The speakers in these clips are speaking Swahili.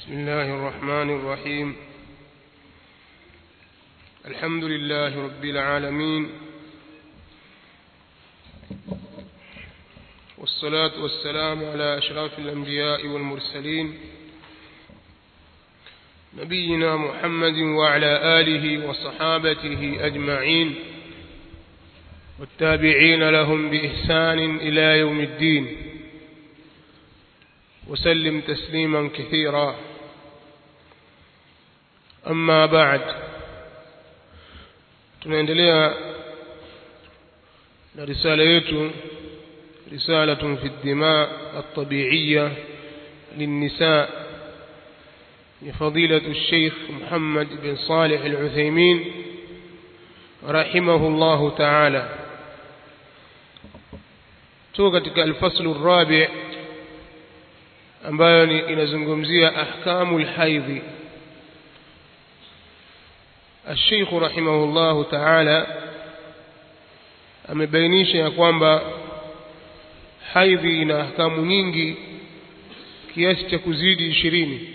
بسم الله الرحمن الرحيم الحمد لله رب العالمين والصلاة والسلام على أشرف الأنبياء والمرسلين نبينا محمد وعلى آله وصحابته أجمعين والتابعين لهم بإحسان إلى يوم الدين وسلم تسليما كثيرا أما بعد tunaendelea na risala yetu risalatun fi dima الطبيعية للنساء لفضيلة الشيخ محمد بن صالح العثيمين رحمه الله تعالى tu katika alfaslu الرابع ambayo inazungumzia ahkamu lhaidhi الشيخ رحمه الله تعالى amebainisha ya kwamba haidhi ina ahkamu nyingi kiasi cha kuzidi ishirini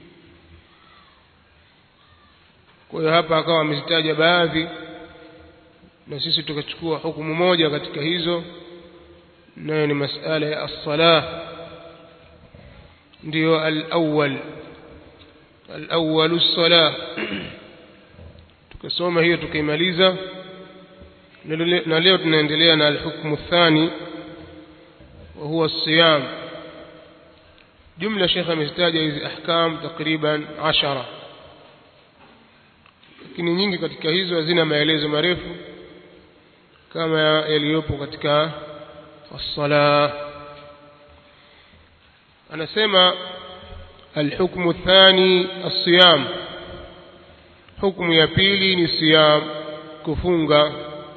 kwa hiyo hapa akawa amezitaja baadhi na sisi tukachukua hukumu moja katika hizo nayo ni masala ya as-salah ndio al-awwal al-awwal as-salah tukasoma hiyo tukaimaliza na leo tunaendelea na al-hukmu thani wa huwa as-siyam jumla shekha amezitaja hizi ahkam takriban ashara lakini nyingi katika hizo hazina maelezo marefu kama yaliyopo katika as-salah anasema الحكم الثاني الصيام حكم ya pili ni siyam kufunga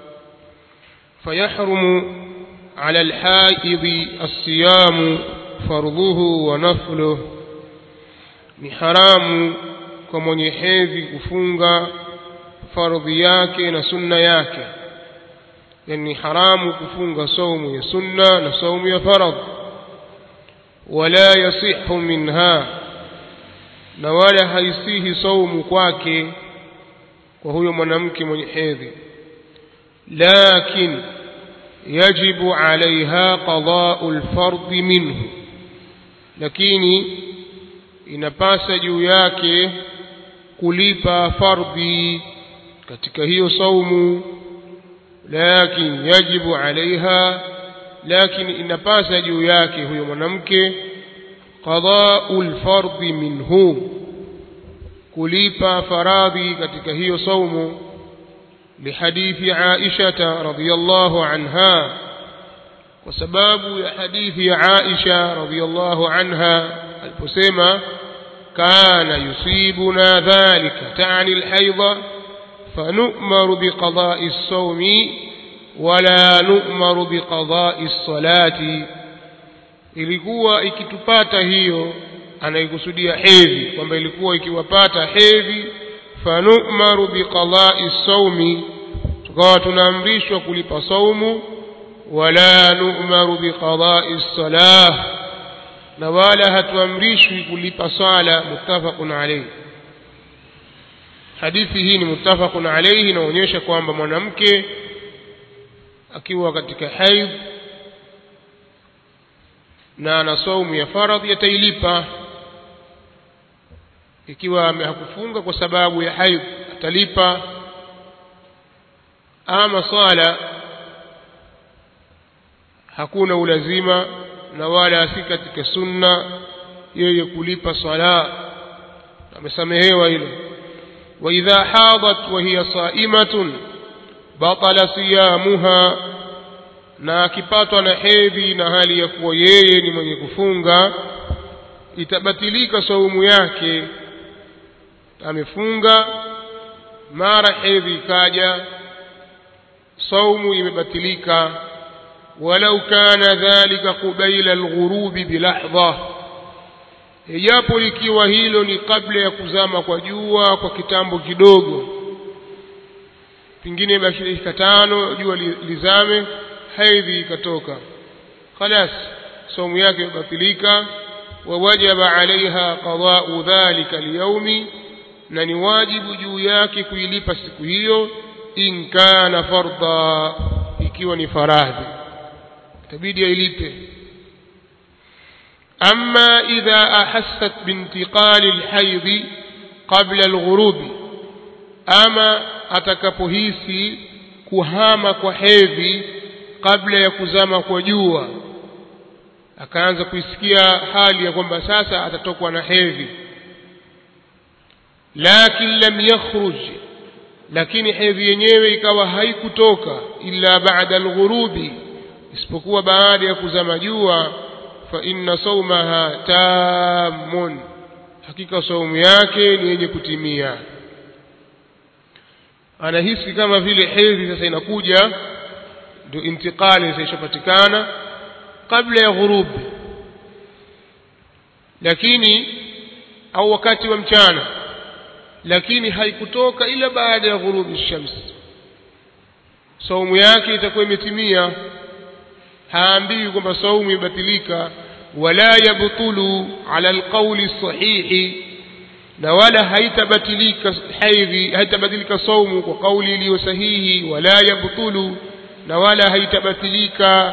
فيحرم على الحائض الصيام فرضه ونفله ni haramu kwa mwenye hedhi kufunga fardhi yake na sunna yake yani haramu kufunga saumu ya sunna na saumu ya faradhi wala yasihu minha na wala haisihi saumu kwake kwa huyo mwanamke mwenye hedhi lakin yajibu alaiha qada'u alfard minhu lakini inapasa juu yake kulipa fardhi katika hiyo saumu lakin yajibu alaiha lakini inapasa juu yake huyo mwanamke qada'ul fardhi minhu kulipa faradhi katika hiyo saumu lihadithi Aisha radhiyallahu anha kwa sababu ya hadithi ya Aisha radhiyallahu anha aliposema kana yusibuna dhalika ta'ni alhaidha fanu'maru biqada'i as-sawmi wala nu'maru biqada'i as-salati ilikuwa ikitupata hiyo anaikusudia hedhi kwamba ilikuwa ikiwapata hedhi fanu'maru biqada'i as-sawmi tukawa tunaamrishwa kulipa saumu wala nu'maru biqada'i as-salah na wala hatuamrishwi kulipa swala muttafaqun alayhi hadithi hii ni muttafaqun alayhi inaonyesha kwamba mwanamke akiwa katika haidh na ana saumu ya faradhi atailipa ikiwa hakufunga kwa sababu ya haidh atalipa ama swala hakuna ulazima na wala si katika sunna yeye kulipa swala amesamehewa hilo wa idha hadat wa hiya sa'imatun batala siyamuha na akipatwa na hedhi na hali ya kuwa yeye ni mwenye kufunga itabatilika saumu yake amefunga mara hedhi ikaja saumu imebatilika walau kana dhalika qubaila alghurubi bilahdha ijapo ikiwa hilo ni kabla ya kuzama kwa jua kwa kitambo kidogo pengine basi dakika tano jua lizame hedhi ikatoka khalas saumu yake imebatilika ووجب عليها قضاء ذلك اليوم na ni wajibu juu yake kuilipa siku hiyo in kana fardha ikiwa ni faradhi itabidi ailipe أما إذا أحست بانتقال الحيض قبل الغروب أما atakapohisi kuhama kwa hedhi kabla ya kuzama kwa jua akaanza kuisikia hali ya kwamba sasa atatokwa na hedhi lakin lam yakhruj lakini hedhi yenyewe ikawa haikutoka illa ba'da alghurubi isipokuwa baada ya kuzama jua fa inna saumaha tamun hakika saumu yake ni yenye kutimia anahisi kama vile hedhi sasa inakuja ndio intikali sasa ishapatikana kabla ya ghurubi lakini au wakati wa mchana lakini haikutoka ila baada ya ghurubi shamsi saumu yake itakuwa imetimia haambiwi kwamba saumu imebatilika wala yabtulu ala alqawli sahihi na wala haitabatilika haidhi haitabatilika saumu kwa kauli iliyo sahihi wala yabtulu na wala haitabatilika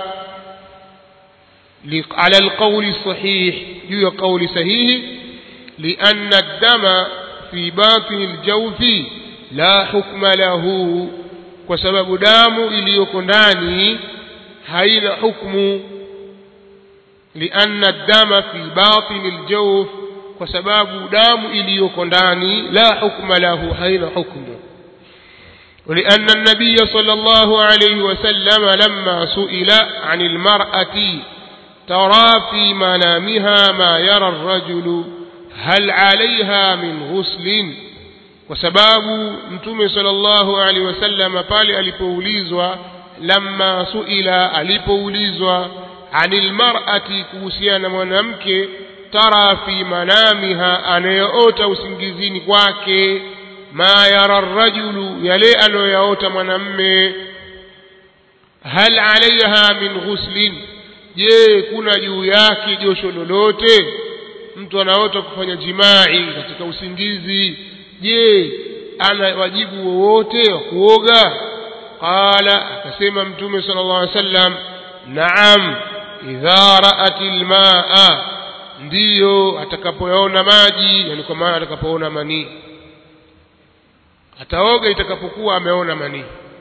ala alqawli sahih juu ya kauli sahihi لأن الدم في باطن الجوف لا حكم له وسبب دام iliyoko ndani haina hukmu لأن الدم في باطن الجوف kwa sababu damu iliyoko ndani la hukma lahu haina hukmu ولأن النبي صلى الله عليه وسلم لما سئل عن المرأة ترى في منامها ما يرى الرجل هل عليها من غسل وسباب متوم صلى الله عليه وسلم pale alipoulizwa lamma suila alipoulizwa anil mar'ati kuhusiana mwanamke tara fi manamiha anayeota usingizini kwake ma yara rajulu yale anayoyaota mwanamme hal alaiha min ghuslin je kuna juu yake josho lolote mtu anaota kufanya jimai katika usingizi je ana wajibu wowote wa kuoga qala akasema mtume sallallahu alaihi wasallam naam idha ra'at almaa ndiyo atakapoyaona maji yani kwa maana atakapoona manii ataoga itakapokuwa ameona manii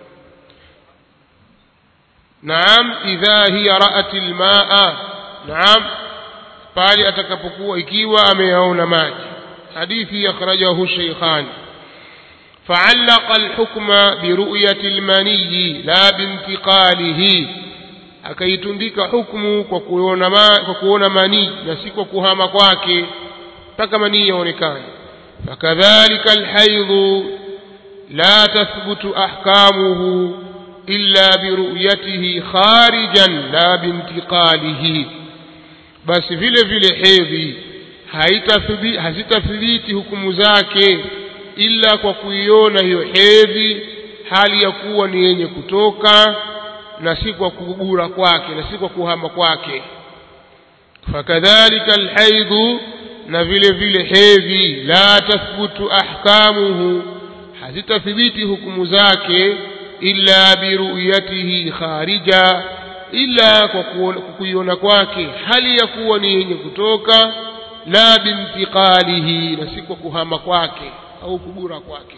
naam idha hiya ra'at almaa naam pale atakapokuwa ikiwa ameyaona maji hadithi akhrajahu shaykhani فعلق الحكم برؤية المني لا بانتقاله akaitundika hukumu kwa kuona ma, kwa kuona manii na si kwa kuhama kwake mpaka manii yaonekane fakadhalika alhaidhu la tathbutu ahkamuhu illa biruyatihi kharijan la bintiqalihi basi vile vile hedhi hazitathibiti hukumu zake ila kwa kuiona hiyo hedhi hali ya kuwa ni yenye kutoka na si kwa kugura kwake na si kwa kuhama kwake fakadhalika alhaidhu na vile vile hedhi la tathbutu ahkamuhu hazitathibiti hukumu zake illa biruyatihi kharija ila kwa kuiona kwake hali ya kuwa ni yenye kutoka la bintiqalihi na si kwa kuhama kwake au kugura kwake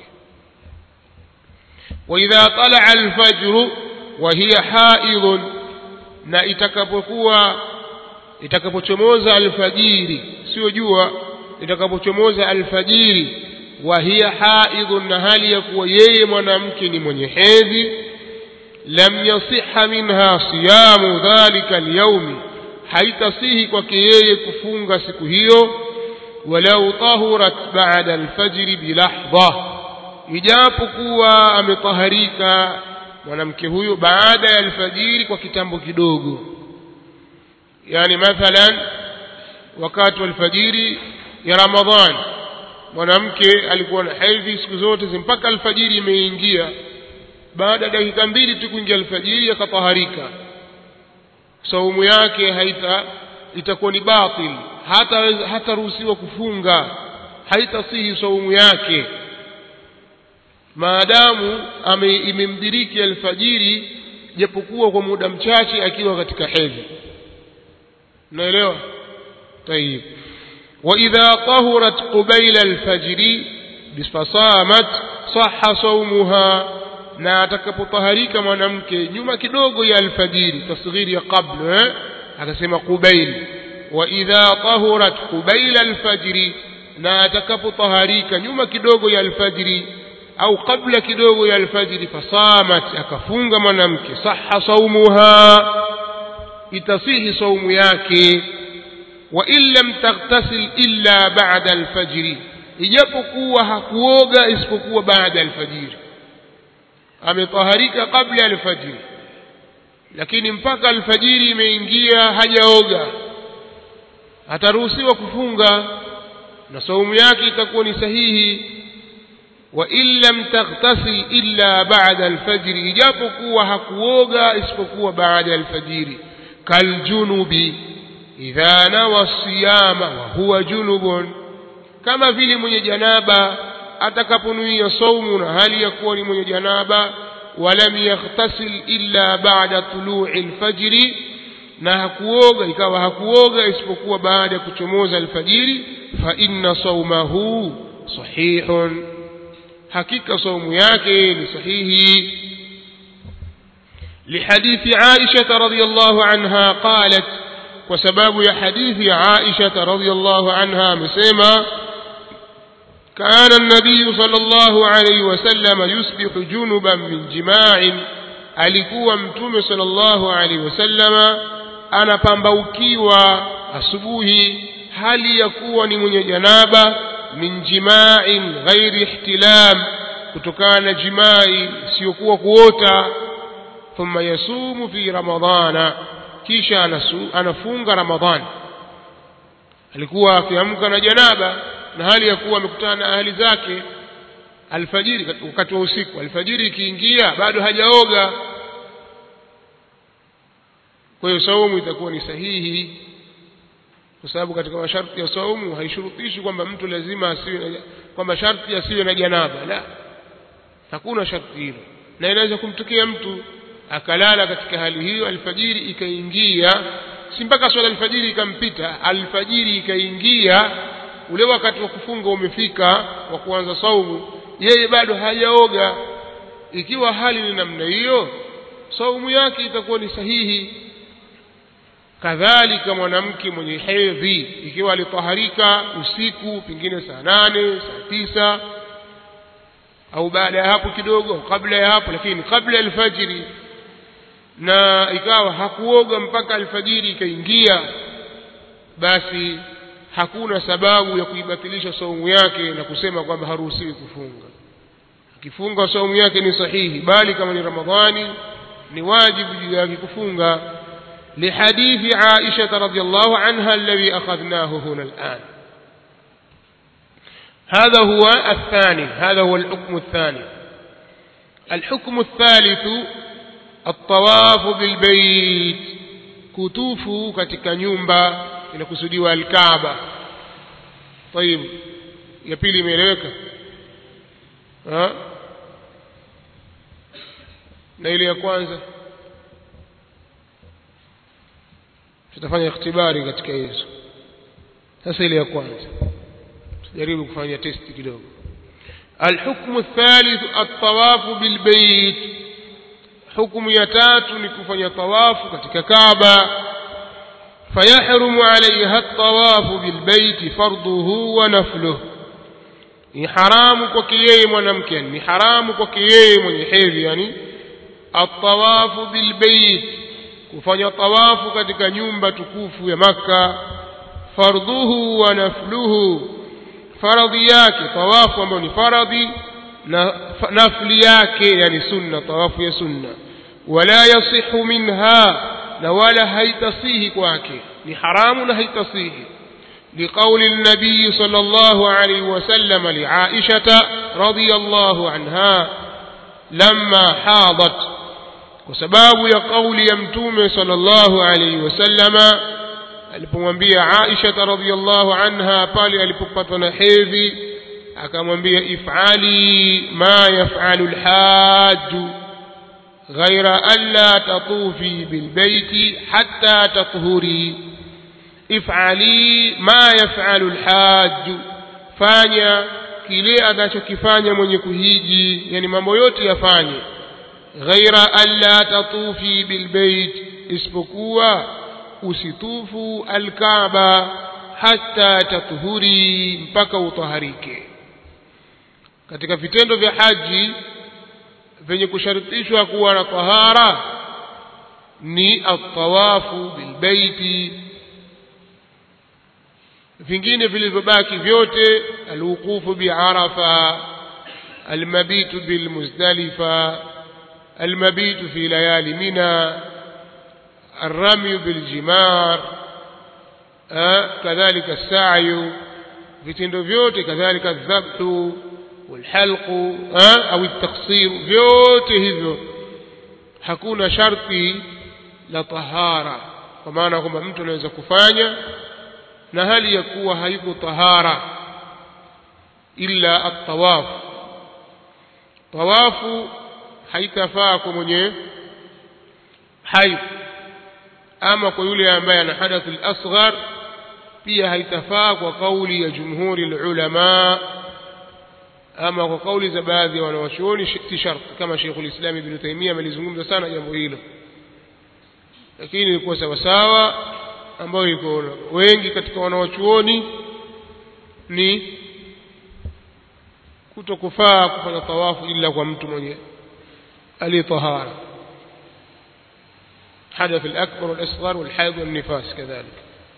وإذا طلع الفجر وهي حائض na itakapokuwa itakapochomoza alfajiri sio jua itakapochomoza alfajiri wa hiya haidhun na hali ya kuwa yeye mwanamke ni mwenye hedhi lam yasiha minha siyamu dhalika alyawmi haitasihi kwake yeye kufunga siku hiyo walau tahurat ba'da alfajri bilahdha ijapokuwa ametaharika mwanamke huyo baada ya alfajiri kwa kitambo kidogo yani mathalan wakati wa alfajiri ya ramadhani mwanamke alikuwa na hedhi siku zote mpaka alfajiri imeingia baada ya dakika mbili tu kuingia alfajiri akataharika saumu yake haita itakuwa ni batil hata hataruhusiwa kufunga haitasihi saumu yake maadamu imemdiriki alfajiri japokuwa kwa muda mchache akiwa katika hedhi unaelewa طيب وإذا طهرت قبيل الفجر فصامت صح صومها na atakapotaharika mwanamke nyuma kidogo ya alfajiri tasghiri ya qabla eh? akasema qubail wa idha tahurat qubaila alfajri na atakapotaharika nyuma kidogo ya alfajiri au kabla kidogo ya alfajiri fasamat akafunga mwanamke saha saumuha itasihi saumu yake wa in lam taghtasil illa ba'da alfajri ijapokuwa hakuoga isipokuwa baada alfajiri ametaharika kabla alfajiri lakini mpaka alfajiri imeingia hajaoga ataruhusiwa kufunga na saumu yake itakuwa ni sahihi wa in lam taghtasil illa ba'da alfajri ijapokuwa hakuoga isipokuwa baada alfajiri kaljunubi idha nawa siyama wa huwa junubun kama vile mwenye janaba atakaponuia saumu na hali ya kuwa ni mwenye janaba walam yaghtasil illa ba'da tulu'i alfajri na hakuoga ikawa hakuoga isipokuwa baada ya kuchomoza alfajiri fa inna saumahu sahihun hakika saumu yake ni sahihi لحديث عائشة رضي الله عنها قالت وسباب يا حديث عائشة رضي الله عنها مسيما كان النبي صلى الله عليه وسلم يصبح جنبا من جماع alikuwa mtume sallallahu alaihi wasallama anapambaukiwa asubuhi hali ya kuwa ni mwenye janaba min jima'in ghairi ihtilam kutokana na jimai isiyokuwa kuota thumma yasumu fi ramadhana kisha anasu, anafunga ramadhani alikuwa akiamka na janaba na hali ya kuwa amekutana na ahli zake alfajiri wakati wa usiku alfajiri ikiingia bado hajaoga kwa hiyo saumu itakuwa ni sahihi kwa sababu katika masharti ya saumu haishurutishi kwamba mtu lazima asiwe na kwamba sharti asiwe na janaba la hakuna sharti hilo na inaweza kumtokea mtu akalala katika hali hiyo alfajiri ikaingia si mpaka swala alfajiri ikampita alfajiri ikaingia ule wakati wa kufunga umefika wa kuanza saumu yeye bado hajaoga ikiwa hali ni namna hiyo saumu yake itakuwa ni sahihi kadhalika mwanamke mwenye hedhi ikiwa alitaharika usiku pengine saa nane saa tisa au baada ya hapo kidogo au kabla ya hapo lakini kabla ya alfajiri na ikawa hakuoga mpaka alfajiri ikaingia basi hakuna sababu ya kuibatilisha saumu yake na kusema kwamba haruhusiwi kufunga akifunga saumu yake ni sahihi bali kama ni ramadhani ni wajibu juu yake kufunga لحديث عائشة رضي الله عنها الذي أخذناه هنا الآن هذا هو الثاني هذا هو الحكم الثاني الحكم الثالث الطواف بالبيت كتوف katika nyumba inakusudiwa alkaaba طيب ya pili imeeleweka na ile ya kwanza tutafanya ikhtibari katika hizo sasa ile ya kwanza tujaribu kufanya testi kidogo الحكم الثالث الطواف بالبيت حكم يتات نكفن طواف katika Kaaba فيحرم عليها الطواف بالبيت فرضه ونفله ni haramu kwake yeye mwanamke ni haramu kwake yeye mwenye hedhi yani atawafu bilbait kufanya tawafu katika nyumba tukufu ya maka fardhuhu wa nafluhu faradhi yake tawafu ambayo ni faradhi na nafli yake yani sunna tawafu ya sunna wala yasihu minha na wala haitasihi kwake ni haramu na haitasihi لقول النبي صلى الله عليه وسلم لعائشة رضي الله عنها لما حاضت وسباب يقول يمتوم صلى الله عليه وسلم alipomwambia Aisha radhiallahu anha pale alipopatwa na hedhi akamwambia if'ali ma yaf'alu alhajj ghaira alla tatufi bilbayti hatta tathuri if'ali ma yaf'alu alhajj fanya kile anachokifanya mwenye kuhiji yani mambo yote yafanye ghaira alla tatufi bilbayt isipokuwa usitufu alkaaba hata tatuhuri mpaka utaharike katika vitendo vya haji vyenye kushartishwa kuwa na tahara ni atawafu bilbaiti vingine vilivyobaki vyote alwuqufu biarafa almabitu bilmuzdalifa almabitu fi layali mina الرمي بالجمار آه كذلك السعي vitendo vyote kadhalika dhabhu walhalqu au التقصير vyote hivyo hakuna sharti la tahara kwa maana kwamba mtu anaweza kufanya na hali ya kuwa haiko tahara illa at-tawaf tawafu haitafaa kwa mwenye haidh ama kwa yule ambaye ana hadath al-asghar pia haitafaa kwa kauli ya jumhuri ulama ama kwa kauli za baadhi ya wanawachuoni si sharti kama Sheikh al-Islam Ibn Taymiyyah amelizungumza sana jambo hilo lakini ilikuwa sawa sawa ambayo iko wengi katika wanawachuoni ni kutokufaa kufanya tawafu ila kwa mtu mwenye aliyetahara حدث الأكبر والأصغر والحيض والنفاس كذلك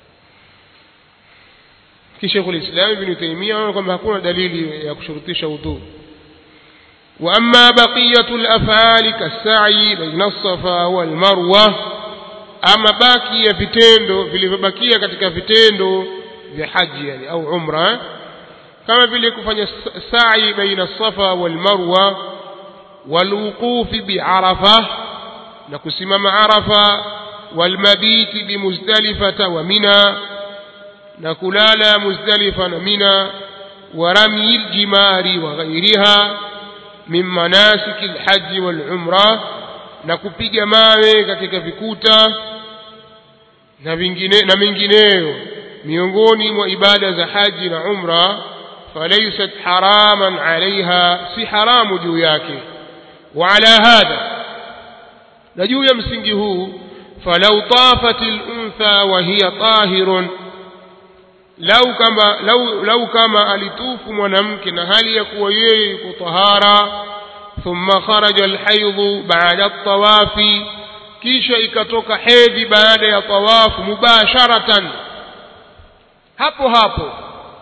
كشيخ الإسلام ابن تيمية كما هكون دليل يكشرطيش وضوء وأما بقية الأفعال كالسعي بين الصفا والمروة أما باقي vitendo vilivyobakia katika vitendo vya haji yani au umra kama vile kufanya sa'i baina safa wal marwa والوقوف بعرفه na kusimama arafa walmabiti bimuzdalifata wa mina na kulala muzdalifa na mina wa rami ljimari wa ghairiha min manasiki lhaji walumra na kupiga mawe katika vikuta na vingine na mengineyo miongoni mwa ibada za haji na umra falaysat haraman alaiha si haramu juu yake wa ala hadha na juu ya msingi huu falau tafat luntha wa hiya tahirun lau kama lau, lau kama alitufu mwanamke na hali ya kuwa yeye yuko tahara thumma kharaja alhaidhu baada ltawafi kisha ikatoka hedhi baada ya tawafu mubasharatan hapo hapo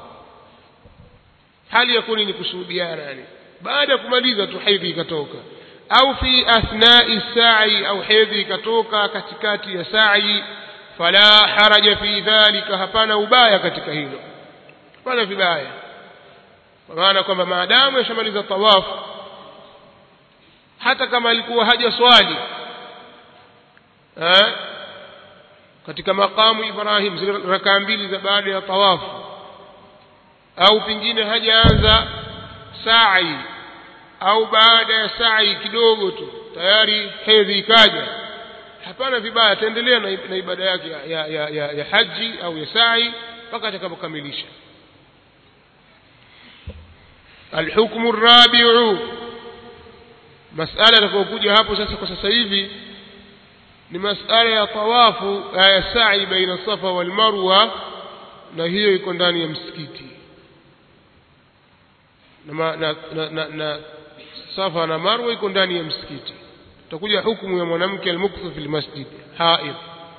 hali ya kuni ni kushuhudiana yani baada ya kumaliza tu hedhi ikatoka au fi athnai sa'i au hedhi ikatoka katikati ya sa'i fala haraja fi dhalika hapana ubaya katika hilo hapana vibaya kwa maana kwamba maadamu yashamaliza tawafu hata kama alikuwa haja swali eh katika makamu Ibrahim zile rakaa mbili za baada ya tawafu au pengine hajaanza sa'i au baada ya sa'i kidogo tu tayari hedhi ikaja hapana vibaya ataendelea na, na ibada yake ya, ya, ya, ya, ya haji au ya sa'i mpaka atakapokamilisha الحكم الرابع مسألة تكوكوجا hapo sasa kwa sasa hivi ni masala ya tawafu ya sa'i baina safa wal marwa na hiyo iko ndani ya msikiti na, na, na, na, na safa na marwa iko ndani ya msikiti tutakuja hukumu ya mwanamke almukthu fil masjid haid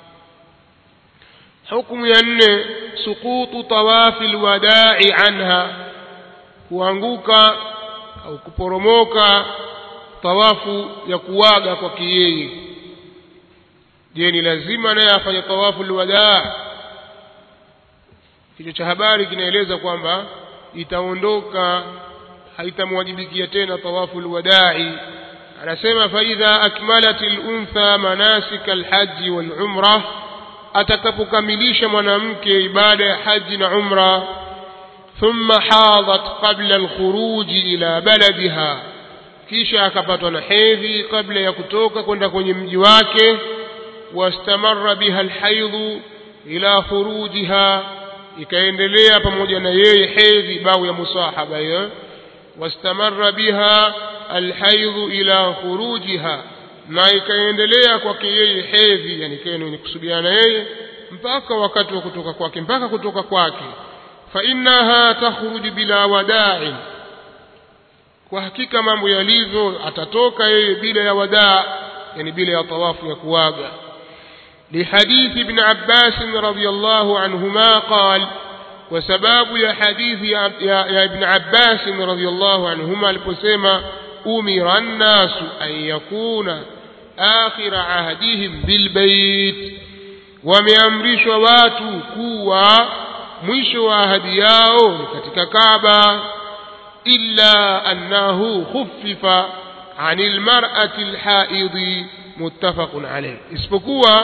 hukumu ya nne suqutu tawafi alwada'i anha kuanguka au kuporomoka tawafu ya kuwaga kwake yeye je ni lazima naye afanye tawafu alwadaa kichwa cha habari kinaeleza kwamba itaondoka haitamwajibikia tena tawafu alwadai anasema faidha akmalat aluntha manasik alhaji walumra atakapokamilisha mwanamke ibada ya haji na umra thumma hadat qabla alkhuruji ila baladiha kisha akapatwa na hedhi kabla ya kutoka kwenda kwenye mji wake wastamarra biha alhaidhu ila khurujiha ikaendelea pamoja na yeye hedhi bau ya musahaba hiyo wastamarra biha alhaidhu ila khurujiha na ikaendelea kwake yeye hedhi yani ikawa ni kusudiana na yeye mpaka wakati wa kutoka kwake mpaka kutoka kwake fa innaha takhruju bila wada'in kwa hakika mambo yalivyo atatoka yeye bila ya wadaa yani bila ya tawafu ya kuaga لحديث ابن عباس رضي الله عنهما قال وسباب يا حديث يا, يا, يا ابن عباس رضي الله عنهما البسيمة أمر الناس أن يكون آخر عهدهم بالبيت wameamrishwa watu kuwa mwisho wa ahadi yao ni katika Kaaba illa annahu khuffifa anil mar'ati alhaidhi muttafaqun alayh isipokuwa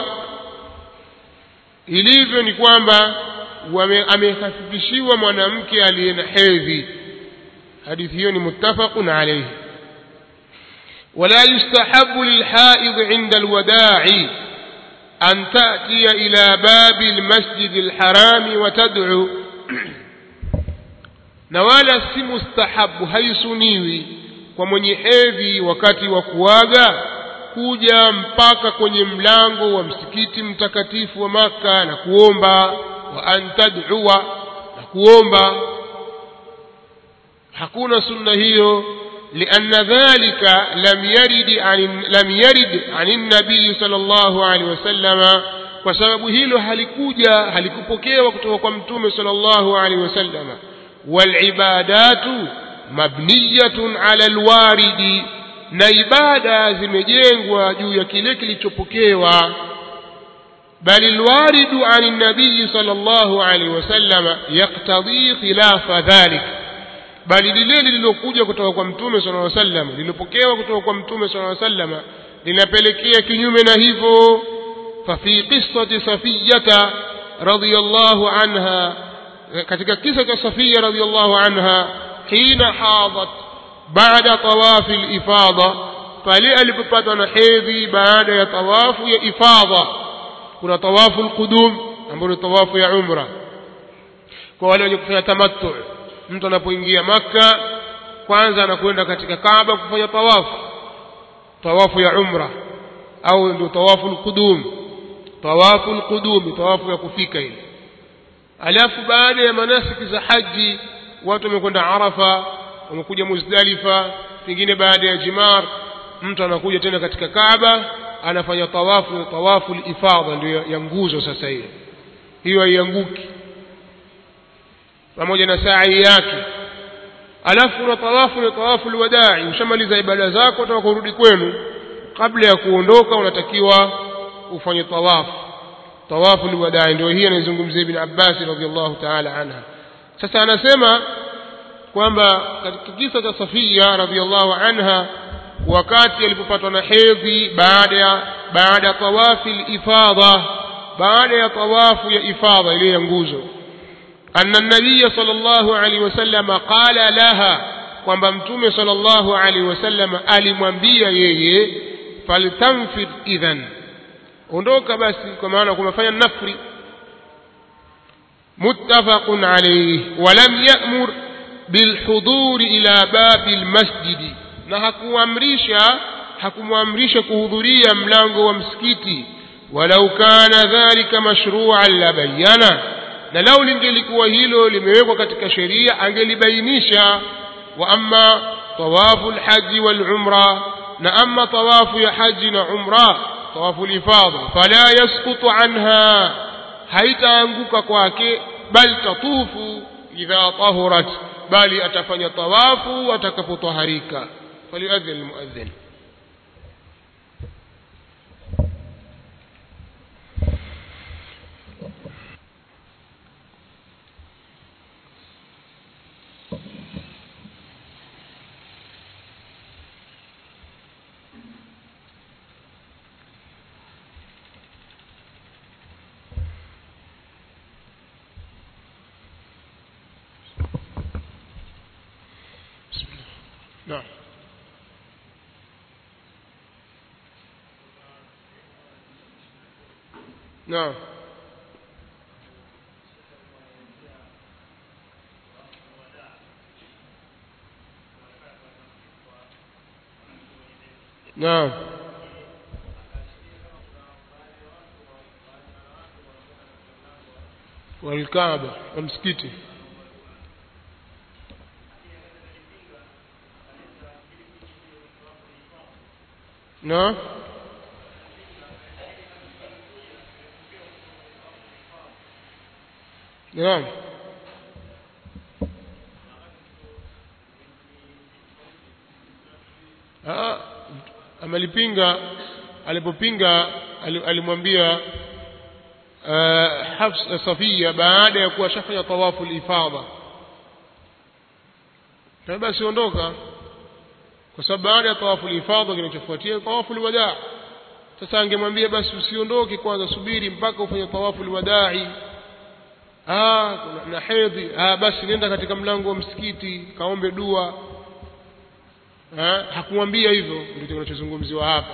ilivyo ni kwamba amehafifishiwa mwanamke aliye na hedhi hadithi hiyo ni muttafaqun alayhi ولا يستحب للحائض عند الوداع أن تأتي إلى باب المسجد الحرام وتدعو نوالا si mustahabu haisuniwi kwa mwenye hedhi wakati wa kuaga kuja mpaka kwenye mlango wa msikiti mtakatifu wa maka na kuomba wa an tad'ua na kuomba hakuna sunna hiyo لأن ذلك لم يرد عن لم يرد عن النبي صلى الله عليه وسلم وسبب hilo halikuja halikupokewa kutoka kwa mtume صلى الله عليه وسلم والعبادات مبنية على الوارد na ibada zimejengwa juu ya kile kilichopokewa bali alwaridu ani nabii sallallahu alaihi wasallam yaktadhi khilafa dhalik bali lile lililokuja kutoka kwa mtume sallallahu alaihi wasallam lililopokewa kutoka kwa mtume sallallahu alaihi wasallam linapelekea kinyume na hivyo fafi qissati safiyata radhiyallahu anha katika kisa cha safia radhiyallahu anha hina hadat baada tawafi al-ifada pale alipopatwa na hedhi baada ya tawafu ya ifada kuna tawafu al-qudum ambayo ni tawafu ya umra kwa wale wenye kufanya tamattu mtu anapoingia maka kwanza anakwenda katika Kaaba kufanya tawafu tawafu ya umra au ndio tawafu al-qudum tawafu al-qudum tawafu ya kufika ile alafu baada ya manasiki za haji watu wamekwenda Arafa wamekuja Muzdalifa pengine baada ya Jimar mtu anakuja tena katika Kaaba anafanya tawafu tawafu al-ifadha ndio ya nguzo sasa hiyo hiyo haianguki pamoja na sa'i yake alafu una tawafu ni tawafu alwadai ushamaliza ibada zako utaka kurudi kwenu kabla ya kuondoka unatakiwa ufanye tawafu tawafu alwadai ndio hii anazungumzia ibn Abbas radhiallahu ta'ala anha sasa anasema kwamba katika kisa cha Safia radhiallahu anha wakati alipopatwa na hedhi baada ya baada ya tawafi al-ifadha baada ya tawafu ya ifadha ile ya nguzo أن النبي صلى الله عليه وسلم قال لها kwamba mtume sallallahu alaihi wasallam alimwambia yeye faltanfir idhan ondoka basi kwa maana kumefanya nafri muttafaqun alayhi walam ya'mur bilhudur ila babi almasjid na hakuamrisha hakumwamrisha kuhudhuria mlango wa msikiti walau kana dhalika mashru'an la bayyana na lau lingelikuwa hilo limewekwa katika sheria angelibainisha wa amma tawafu alhaji walumra na amma tawafu ya haji na umra tawafu lifadha fala yasqutu anha haitaanguka kwake bal tatufu idha tahurat bali atafanya tawafu atakapotaharika faliadhin almuadhin naam naam naam walkaaba wa msikiti na naam Ah, amelipinga alipopinga ali- alimwambia uh, Hafs Safia baada ya kuwa shafanya tawafu al-ifadha na basi ondoka kwa sababu baada ya tawafu al-ifadha kinachofuatia tawafu al-wadaa sasa angemwambia basi usiondoke kwanza subiri mpaka ufanye tawafu al-wadai ah kuna na hedhi ah basi nenda katika mlango wa msikiti kaombe dua ha? hakumwambia hivyo ndio kinachozungumziwa hapa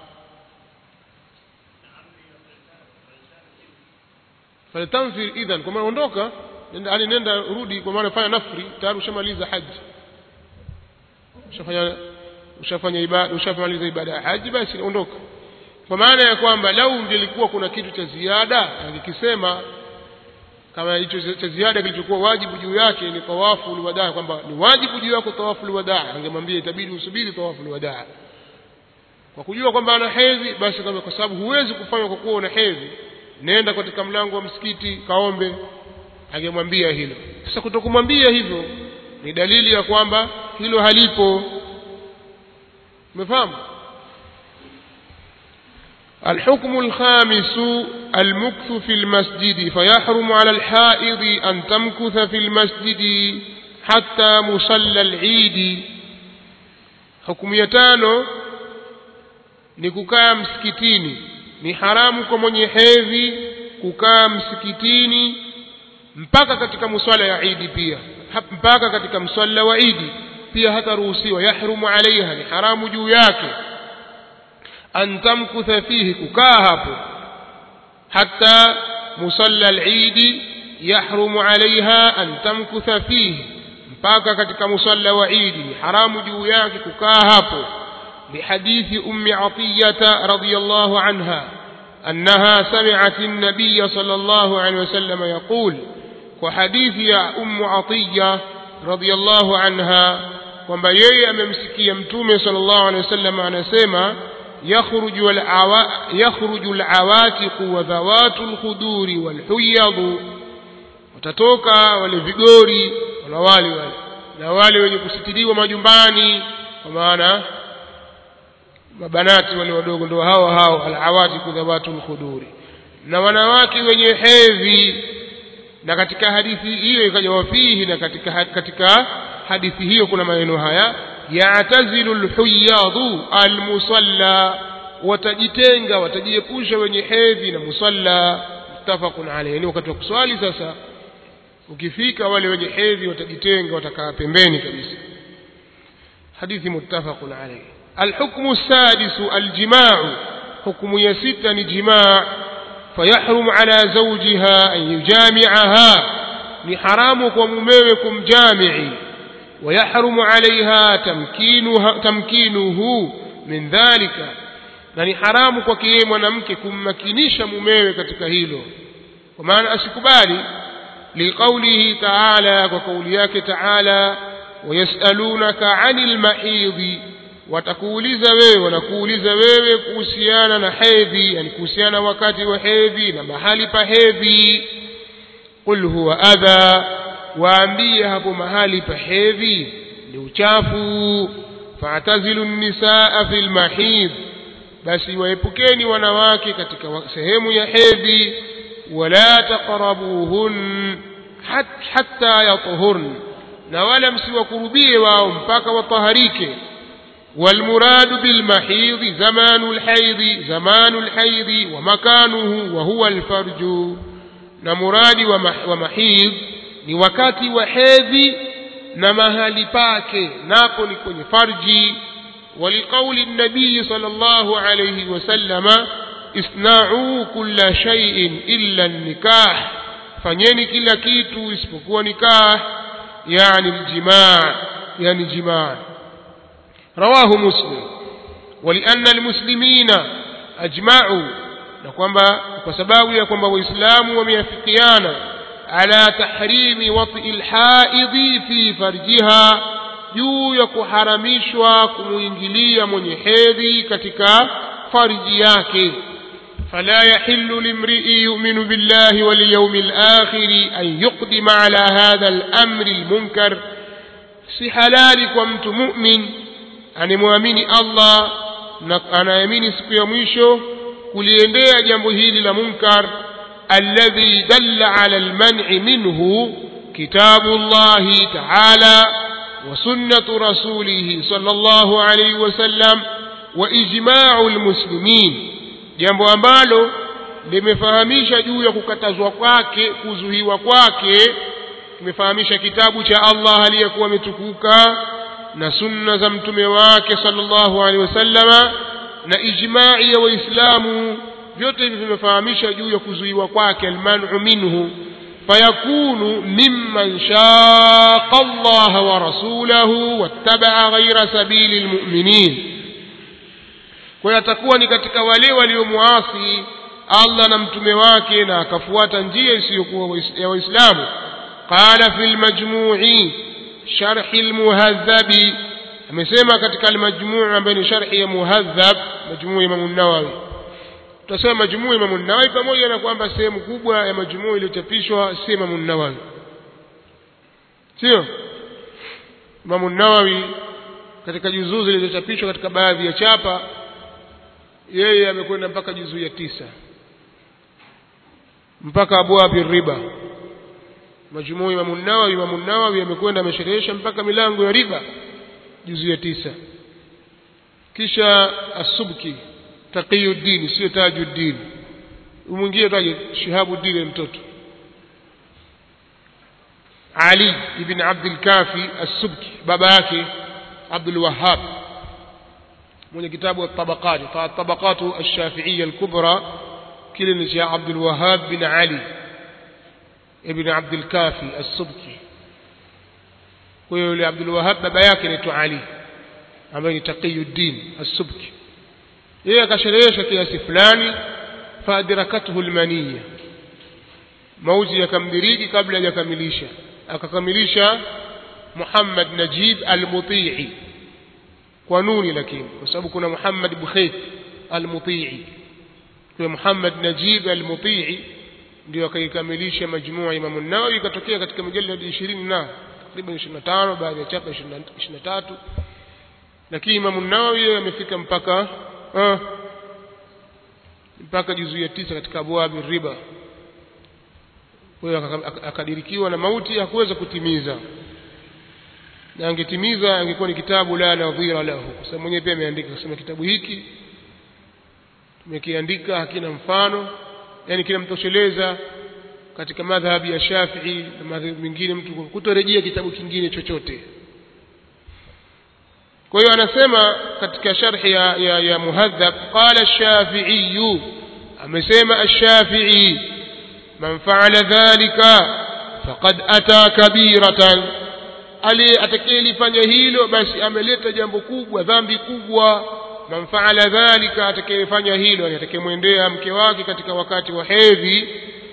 faltanfir idhan kwa maana ondoka nenda yani nenda rudi kwa maana fanya nafri tayari ushamaliza haji ushafanya ushafanya ibada ushamaliza ibada ya haji basi ondoka kwa maana ya kwamba lau ingelikuwa kuna kitu cha ziada angekisema kama hicho cha ziada kilichokuwa wajibu juu yake ni tawafu ulwadaa kwamba ni wajibu juu yako tawafu ulwadaa angemwambia itabidi usubiri tawafu ulwadaa kwa kujua kwamba ana hedhi basi kama kwa sababu huwezi kufanya kwa kuwa una hedhi nenda katika mlango wa msikiti kaombe angemwambia hilo sasa kutokumwambia hivyo ni dalili ya kwamba hilo halipo umefahamu الحكم الخامس المكث في المسجد فيحرم على الحائض أن تمكث في المسجد حتى مصلى العيد حكم يتانو ni kukaa msikitini ni haramu kwa mwenye hedhi kukaa msikitini mpaka katika muswala ya idi pia mpaka katika mswala wa idi pia hataruhusiwa yahrumu alaiha ni haramu juu yake an tamkutha fihi kukaa hapo hatta musalla al-eid yahrumu alaiha an tamkutha fihi mpaka katika musalla wa idi ni haramu juu yake kukaa hapo لحديث أم عطية رضي الله عنها أنها سمعت النبي صلى الله عليه وسلم يقول وحديث يا أم عطية رضي الله عنها kwamba yeye amemsikia mtume sallallahu alaihi wasallam anasema yakhruju al-awa yakhruju al-awatiq wa dhawatu al-khuduri wal-huyad watatoka wale vigori wala wale wale na wale wenye kusitiriwa majumbani kwa maana mabanati wale wadogo ndio hao hao al-awatiq dhawatu al-khuduri na wanawake wenye hedhi na katika hadithi hiyo ikaja wafihi na katika katika hadithi hiyo kuna maneno haya ya'tazilu al-huyyadu al-musalla watajitenga watajiepusha wenye hedhi na musalla muttafaqun alayhi ni wakati wa kuswali sasa ukifika wale wenye hedhi watajitenga watakaa pembeni kabisa hadithi muttafaqun alayhi الحكم السادس الجماع حكم يستن جماع فيحرم على زوجها أن يجامعها لحرامك ومميكم جامعي ويحرم عليها تمكينها تمكينه من ذلك na ni haramu kwake yeye mwanamke kummakinisha mumewe katika hilo kwa maana asikubali liqaulihi taala kwa kauli yake taala wayasalunaka anil mahidhi watakuuliza wewe wanakuuliza wewe kuhusiana na hedhi yani kuhusiana wakati wa hedhi na mahali pa hedhi qul huwa adha waambie hapo mahali pa hedhi ni uchafu fa'tazilu nisaa fil mahidh basi waepukeni wanawake katika sehemu ya hedhi wala taqrabuhun hatta yatuhurn na wala msiwakurubie wao mpaka wataharike والمراد بالمحيض زمان الحيض زمان الحيض ومكانه وهو الفرج na muradi wa mahidh ni wakati wa hedhi na mahali pake napo ni kwenye farji ولقول النبي صلى الله عليه وسلم اصنعوا كل شيء إلا النكاح fanyeni kila kitu isipokuwa nikah yani aljimaa yani jimaa rawahu muslim ولأن المسلمين أجمعوا na kwamba kwa sababu ya kwamba waislamu wameafikiana ala tahrimi wati alhaidhi fi farjiha juu ya kuharamishwa kumuingilia mwenye hedhi katika farji yake فلا يحل لامرئ يؤمن بالله واليوم الآخر أن يقدم على هذا الأمر المنكر si halali kwa mtu mumin anemwamini allah na anaamini siku ya mwisho kuliendea jambo hili la munkar alladhi dalla ala alman'i minhu kitabu llahi taala wa sunnatu rasulihi sallallahu alayhi wasallam wa ijma'u almuslimin jambo ambalo limefahamisha juu ya kukatazwa kwake kuzuhiwa kwake kimefahamisha kitabu cha Allah aliyekuwa ametukuka na sunna za mtume wake sallallahu alaihi wasallama na ijma'i ya waislamu vyote hivi vimefahamisha juu ya kuzuiwa kwake almanu minhu fayakunu mimman shaqa Allah wa rasulahu wattaba'a ghayra sabili almu'minin kwa hiyo atakuwa ni katika wale waliomuasi Allah na mtume wake na akafuata njia isiyokuwa ya waislamu qala fil majmu'i sharh almuhadhab amesema katika almajmu' ambayo ni sharhi ya muhadhab majmu' Imam an-Nawawi tutasema majmu' Imam an-Nawawi pamoja na kwamba sehemu kubwa ya majmu' iliyochapishwa si Imam an-Nawawi sio Imam an-Nawawi katika juzuu zilizochapishwa katika baadhi ya chapa yeye amekwenda mpaka juzuu ya tisa mpaka abwabi riba majmuu Imam an-Nawawi Imam an-Nawawi amekwenda amesherehesha mpaka milango ya riba juzuu ya tisa kisha as-Subki Taqiyuddin sio Tajuddin mwingine taje Shihabuddin mtoto Ali ibn Abdul Kafi as-Subki baba yake Abdul Wahhab mwenye kitabu at-Tabaqat at-Tabaqat ash-Shafi'iyya al-Kubra kile ni cha Abdul Wahhab bin Ali ibn Abdul Kafi as-Subki kwa hiyo yule Abdul Wahhab baba yake anaitwa Ali ambaye ni Taqiyuddin as-Subki yeye akasherehesha kiasi fulani faadrakathu al-maniyya mauti yakamdiriki kabla hajakamilisha akakamilisha Muhammad Najib al-Muti'i kwa nuni lakini kwa sababu kuna Muhammad Bukhayt al-Muti'i kwa Muhammad Najib al-Muti'i ndio akaikamilisha majmua Imam an-Nawawi ikatokea katika mujallad 20 na takriban 25 baadhi ya chapa 23 lakini Imam an-Nawawi amefika mpaka uh, mpaka juzu ya tisa katika abwabi riba kwa hiyo akadirikiwa na mauti hakuweza kutimiza na angetimiza angekuwa ni kitabu la nadhira lahu kwa sababu mwenyewe pia ameandika kusema kitabu hiki tumekiandika hakina mfano yani kinamtosheleza katika madhhabi ya Shafi'i na madhhabi mengine mtu kutorejea kitabu kingine chochote kwa hiyo anasema katika sharhi ya, ya, ya muhadhab qala ash-shafi'i amesema ash-shafi'i man fa'ala dhalika faqad ata kabiratan ali atakayelifanya hilo basi ameleta jambo kubwa dhambi kubwa man fa'ala dhalika atakayefanya hilo atakayemwendea mke wake katika wakati wa hedhi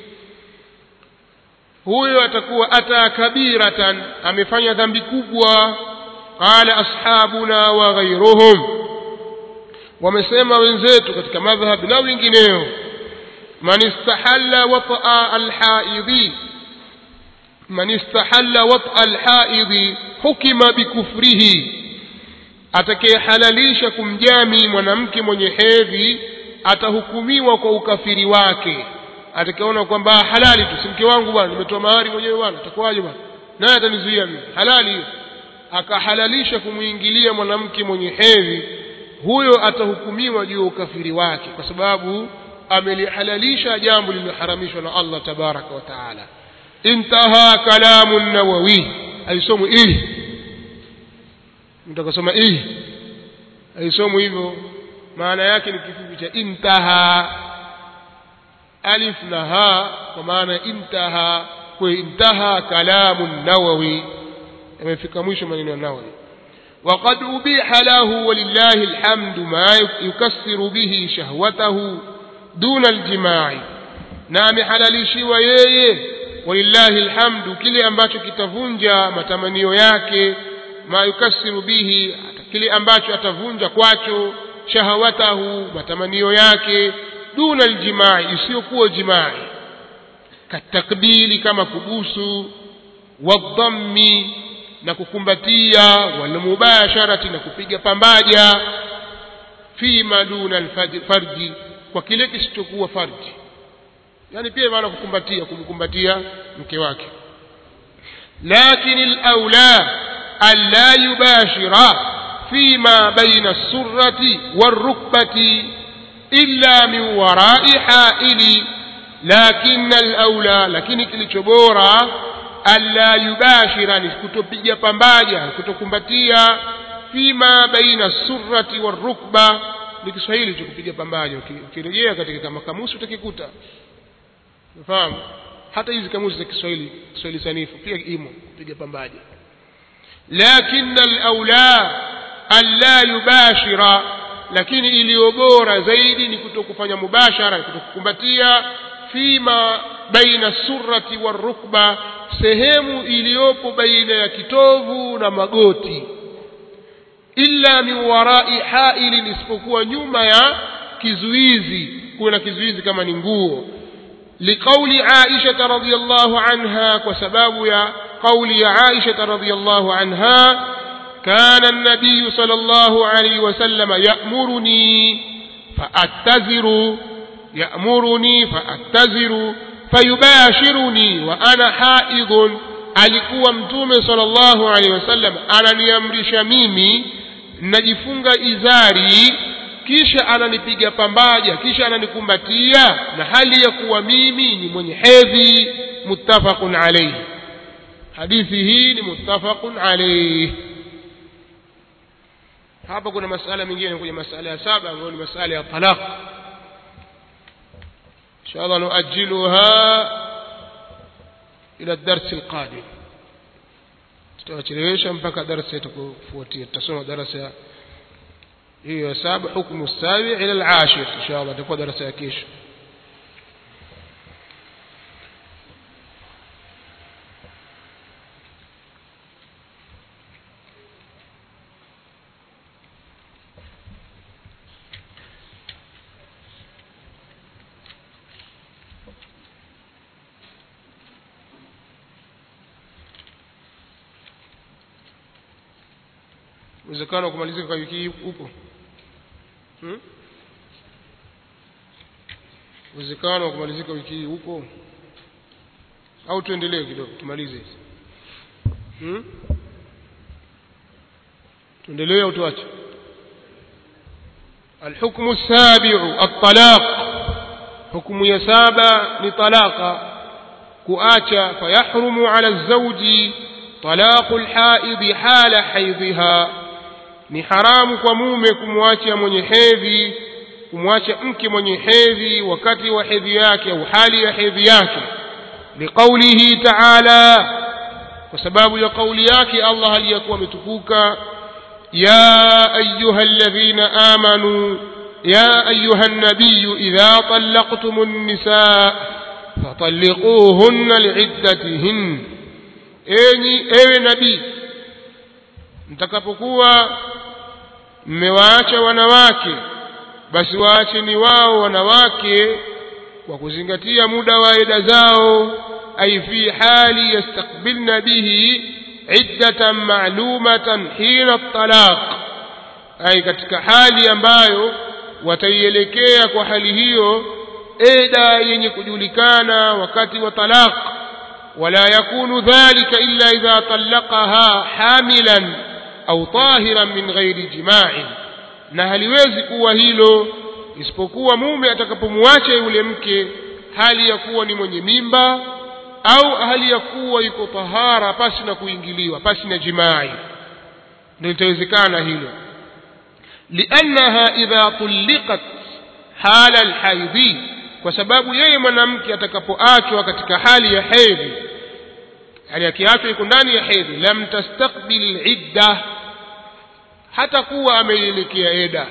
huyo atakuwa ata kabiratan amefanya dhambi kubwa qala ashabuna wa ghayruhum wamesema wenzetu katika madhhab na wengineo man istahalla wata'a alhaidhi man istahalla wata'a alhaidhi hukima bikufrihi atakayehalalisha kumjami mwanamke mwenye hedhi atahukumiwa kwa ukafiri wake atakaona kwamba halali tu si mke wangu bwana nimetoa mahari mwenyewe bwana atakuwaje bwana naye atanizuia mimi halali hiyo akahalalisha kumwingilia mwanamke mwenye hedhi huyo atahukumiwa juu ya ukafiri wake kwa sababu amelihalalisha jambo lililoharamishwa na Allah tabaraka wa taala intaha kalamu nawawi alisomu ili mtu akasoma ih haisomu hivyo maana yake ni kifupi cha intaha alif na ha kwa maana intaha kwa intaha kalamu nawawi yamefika mwisho maneno ya nawawi وقد أبيح له ولله الحمد ما يكسر به شهوته دون الجماع نعم حلالishiwa yeye walillahi alhamdu kile ambacho kitavunja matamanio yake ma yukasiru bihi kile ambacho atavunja kwacho shahawatahu matamanio yake duna aljimai isiyokuwa jimai katakbili kama kubusu wadhammi na kukumbatia walmubasharati na kupiga pambaja fima duna alfarji kwa kile kisichokuwa farji yani pia maana kukumbatia kumkumbatia mke wake lakini alaula alla yubashira fima baina as-surrati war-rukbati illa min wara'i ha'ili lakin alaula lakini kilicho bora alla yubashira ni kutopiga pambaja kutokumbatia fima baina surrati warukba ni Kiswahili cha kupiga pambaja ukirejea katika kama kamusi utakikuta unafahamu hata hizi kamusi za Kiswahili Kiswahili sanifu pia imo kupiga pambaja lakin alaula alla yubashira lakini iliyo bora zaidi ni kutokufanya mubashara kutokukumbatia fima baina surrati warukba sehemu iliyopo baina ya kitovu na magoti illa min warai hailin isipokuwa nyuma ya kizuizi kuwe na kizuizi kama ni nguo liqauli aisha radhiyallahu anha kwa sababu ya qauli ya aisha radhiyallahu anha كان النبي صلى الله عليه وسلم يأمرني فأتزر يأمرني فأتزر فيباشرني وأنا حائض alikuwa mtume sallallahu alaihi wasallam ananiamrisha mimi najifunga izari kisha ananipiga pambaja kisha ananikumbatia na hali ya kuwa mimi ni mwenye hedhi muttafaqun alayhi hadithi hii ni muttafaqun alayhi hapa kuna masala mengine kwenye masala ya saba ambayo ni masala ya talaq inshallah nuajiluha ila darsi alqadim tutawachelewesha mpaka darasa itakofuatia tutasoma darasa hiyo ya saba hukmu sabi ila alashir inshallah itakuwa darasa ya kesho uwezekano wa kumalizika kwa wiki hii upo hmm? uwezekano wa kumalizika wiki hii upo au tuendelee kidogo tumalize hizi hmm? tuendelee au tuache الحكم السابع الطلاق حكم يسابع لطلاق كؤاتا فيحرم على الزوج طلاق الحائض حال حيضها ni haramu kwa mume kumwacha mwenye hedhi kumwacha mke mwenye hedhi wakati wa hedhi yake au hali ya hedhi yake liqaulihi taala kwa sababu ya kauli yake Allah aliyakuwa ametukuka ya ayuha alladhina amanu ya ayuha nabiyu idha talaqtum an-nisaa fatalliquhunna li'iddatihin enyi ewe nabii mtakapokuwa mmewaacha wanawake basi waacheni wao wanawake kwa kuzingatia muda wa eda zao ay fi hali yastakbilna bihi iddatan ma'lumatan hina talaq ay katika hali ambayo wataielekea kwa hali hiyo eda yenye kujulikana wakati wa talaq ولا يكون ذلك إلا إذا طلقها حاملا أو طاهرا من غير جماع na haliwezi kuwa hilo isipokuwa mume atakapomwacha yule mke hali ya kuwa ni mwenye mimba au hali ya kuwa yuko tahara pasi na kuingiliwa pasi na jimai ndio litawezekana hilo liannaha idha tulliqat hala alhaidhi kwa sababu yeye mwanamke atakapoachwa katika hali ya hedhi yani akiachwa iko ndani ya hedhi lam tastaqbil idda hata kuwa ameielekea eda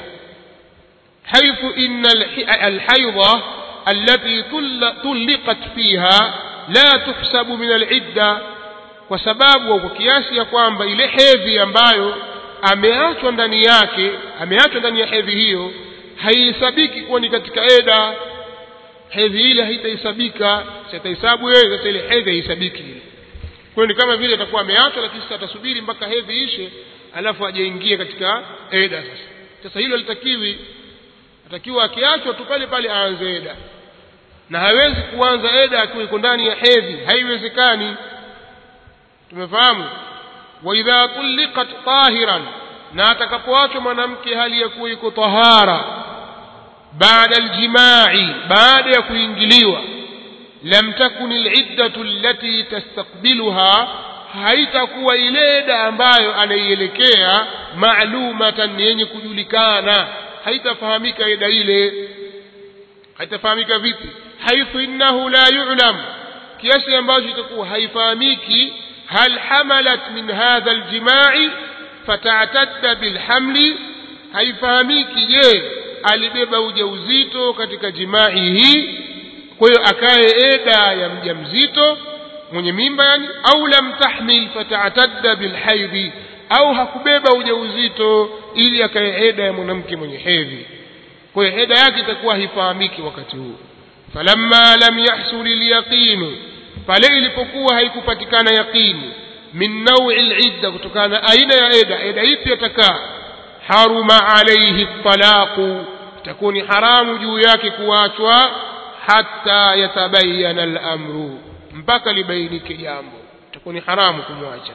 حيث إن الحيضة التي طلقت فيها لا تحسب من العدة kwa sababu au kwa kiasi ya kwamba ile hedhi ambayo ameachwa ndani yake ameachwa ndani ya hedhi hiyo haihesabiki kuwa ni katika eda hedhi ile haitahesabika sitahesabu yeye sasa ile hedhi haihesabiki ile kwa ni kama vile atakuwa ameachwa lakini sasa atasubiri mpaka hedhi ishe alafu ajaingie katika eda sasa sasa hilo litakiwi atakiwa akiachwa tu pale pale aanze eda na hawezi kuanza eda akiwa iko ndani ya hedhi haiwezekani tumefahamu wa idha tulliqat tahiran na atakapoachwa mwanamke hali ya kuwa iko tahara baada aljimai baada ya kuingiliwa lam takun aliddatu allati tastaqbiluha haitakuwa ile eda ambayo anaielekea maalumatan yenye kujulikana haitafahamika eda ile haitafahamika vipi haithu innahu la yu'lam kiasi ambacho itakuwa haifahamiki hal hamalat min hadha aljima'i fata'tadda bilhamli haifahamiki je alibeba ujauzito katika jimai hii kwa hiyo akae eda ya mjamzito mwenye mimba yani au lam tahmil fata'tadda bilhaidhi au hakubeba ujauzito ili akae eda ya mwanamke mwenye hedhi kwa hiyo eda yake itakuwa haifahamiki wakati huu falamma lam yahsul alyaqin pale ilipokuwa haikupatikana yaqini min nawi alidda kutokana na aina ya eda eda ipi atakaa haruma alayhi talaqu itakuwa ni haramu juu yake kuachwa hatta yatabayana al-amru mpaka libainike jambo itakuwa ni haramu kumwacha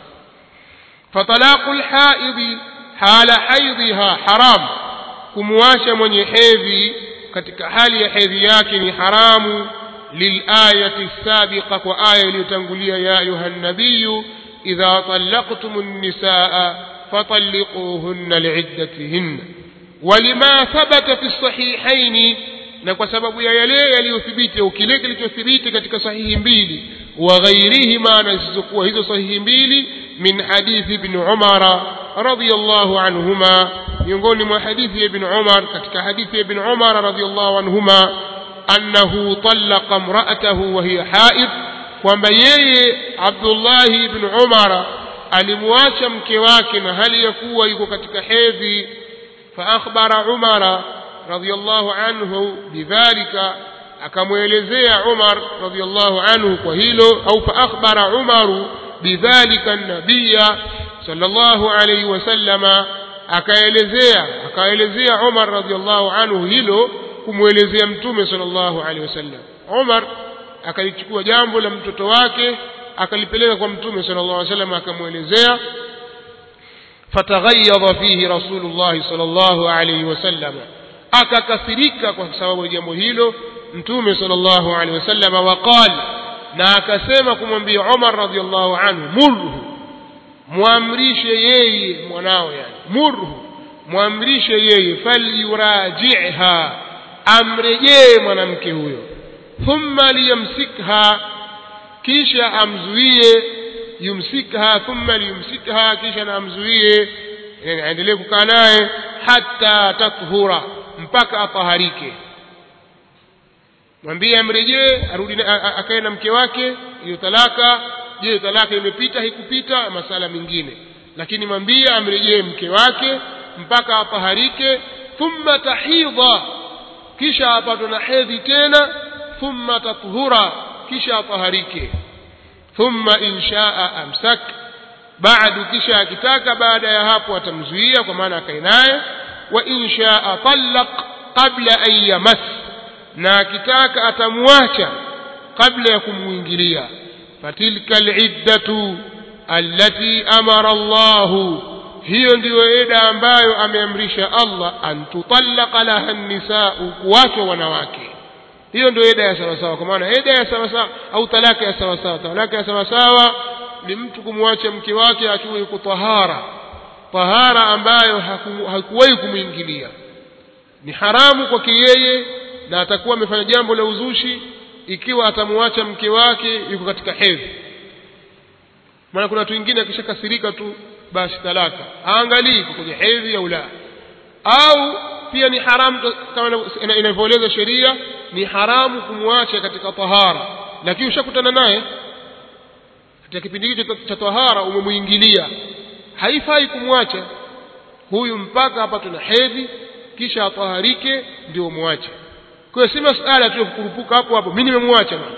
فطلاق الحائض حال حيضها حرام kumwacha mwenye hedhi katika hali ya hedhi yake ni haramu lilayati sabiqa kwa aya iliyotangulia ya ayuha nabiyu idha talaqtum an-nisaa fatalliquhunna li'iddatihinna walima thabata fi sahihaini na kwa sababu ya yale yaliyothibiti au kile kilichothibiti katika sahihi mbili wa ghairihima na zisizokuwa hizo sahihi mbili min hadithi ibn umara radiyallahu anhuma miongoni mwa hadithi ya ibn umar katika hadithi ya ibn umar radiyallahu anhuma annahu talaqa imra'atahu wa hiya haid kwamba yeye abdullahi ibn umara alimwacha mke wake na hali ya kuwa yuko katika hedhi fa akhbara umara radiyallahu anhu bidhalika akamwelezea Umar radiyallahu anhu kwa hilo au fa akhbara Umaru bidhalika nabiyya sallallahu alayhi wasallama akaelezea akaelezea Umar radiyallahu anhu hilo kumwelezea mtume sallallahu alayhi wasallam Umar akalichukua jambo la mtoto wake akalipeleka kwa mtume sallallahu alayhi wasallam akamwelezea fataghayyadha fihi rasulullah sallallahu alayhi wasallam akakasirika kwa sababu ya jambo hilo mtume sallallahu alaihi wasallam waqal na akasema kumwambia Umar radhiallahu anhu murhu muamrishe yeye mwanao yani murhu muamrishe yeye falyuraji'ha amrejee mwanamke huyo thumma liyamsikha kisha amzuie yumsikha thumma liyumsikha kisha na amzuie yani aendelee kukaa naye hatta tathura mpaka ataharike mwambie amrejee arudi akae na mke wake hiyo talaka je talaka imepita haikupita masala mengine lakini mwambie amrejee mke wake mpaka ataharike thumma tahidha kisha apatwe na hedhi tena thumma tathura kisha ataharike thumma inshaa amsak baadu kisha akitaka baada ya hapo atamzuia kwa maana akae naye wa inshaa talaq qabla an yamas na akitaka atamwacha kabla ya kumuingilia fatilka aliddatu allati amara Allahu hiyo ndiyo eda ambayo ameamrisha Allah an tutallaqa laha nisau kuwachwa wanawake hiyo ndio eda ya sawasawa kwa maana eda ya sawasawa au talaka ya sawasawa talaka ya sawasawa ni mtu kumwacha mke wake akiwa yuko tahara tahara ambayo haku- hakuwahi kumwingilia ni haramu kwake yeye na atakuwa amefanya jambo la uzushi ikiwa atamwacha mke wake yuko katika hedhi maana kuna watu wengine akishakasirika tu basi talaka haangalii iko kwenye hedhi au la au pia ni haramu tu- kama inavyo- ina- inavyoeleza sheria ni haramu kumwacha katika tahara lakini ushakutana naye katika kipindi hicho cha- cha tahara umemwingilia haifai kumwacha huyu mpaka apatwe na hedhi kisha ataharike ndio umwache kwa hiyo si masala tu ya kukurupuka hapo hapo mimi nimemwacha bwana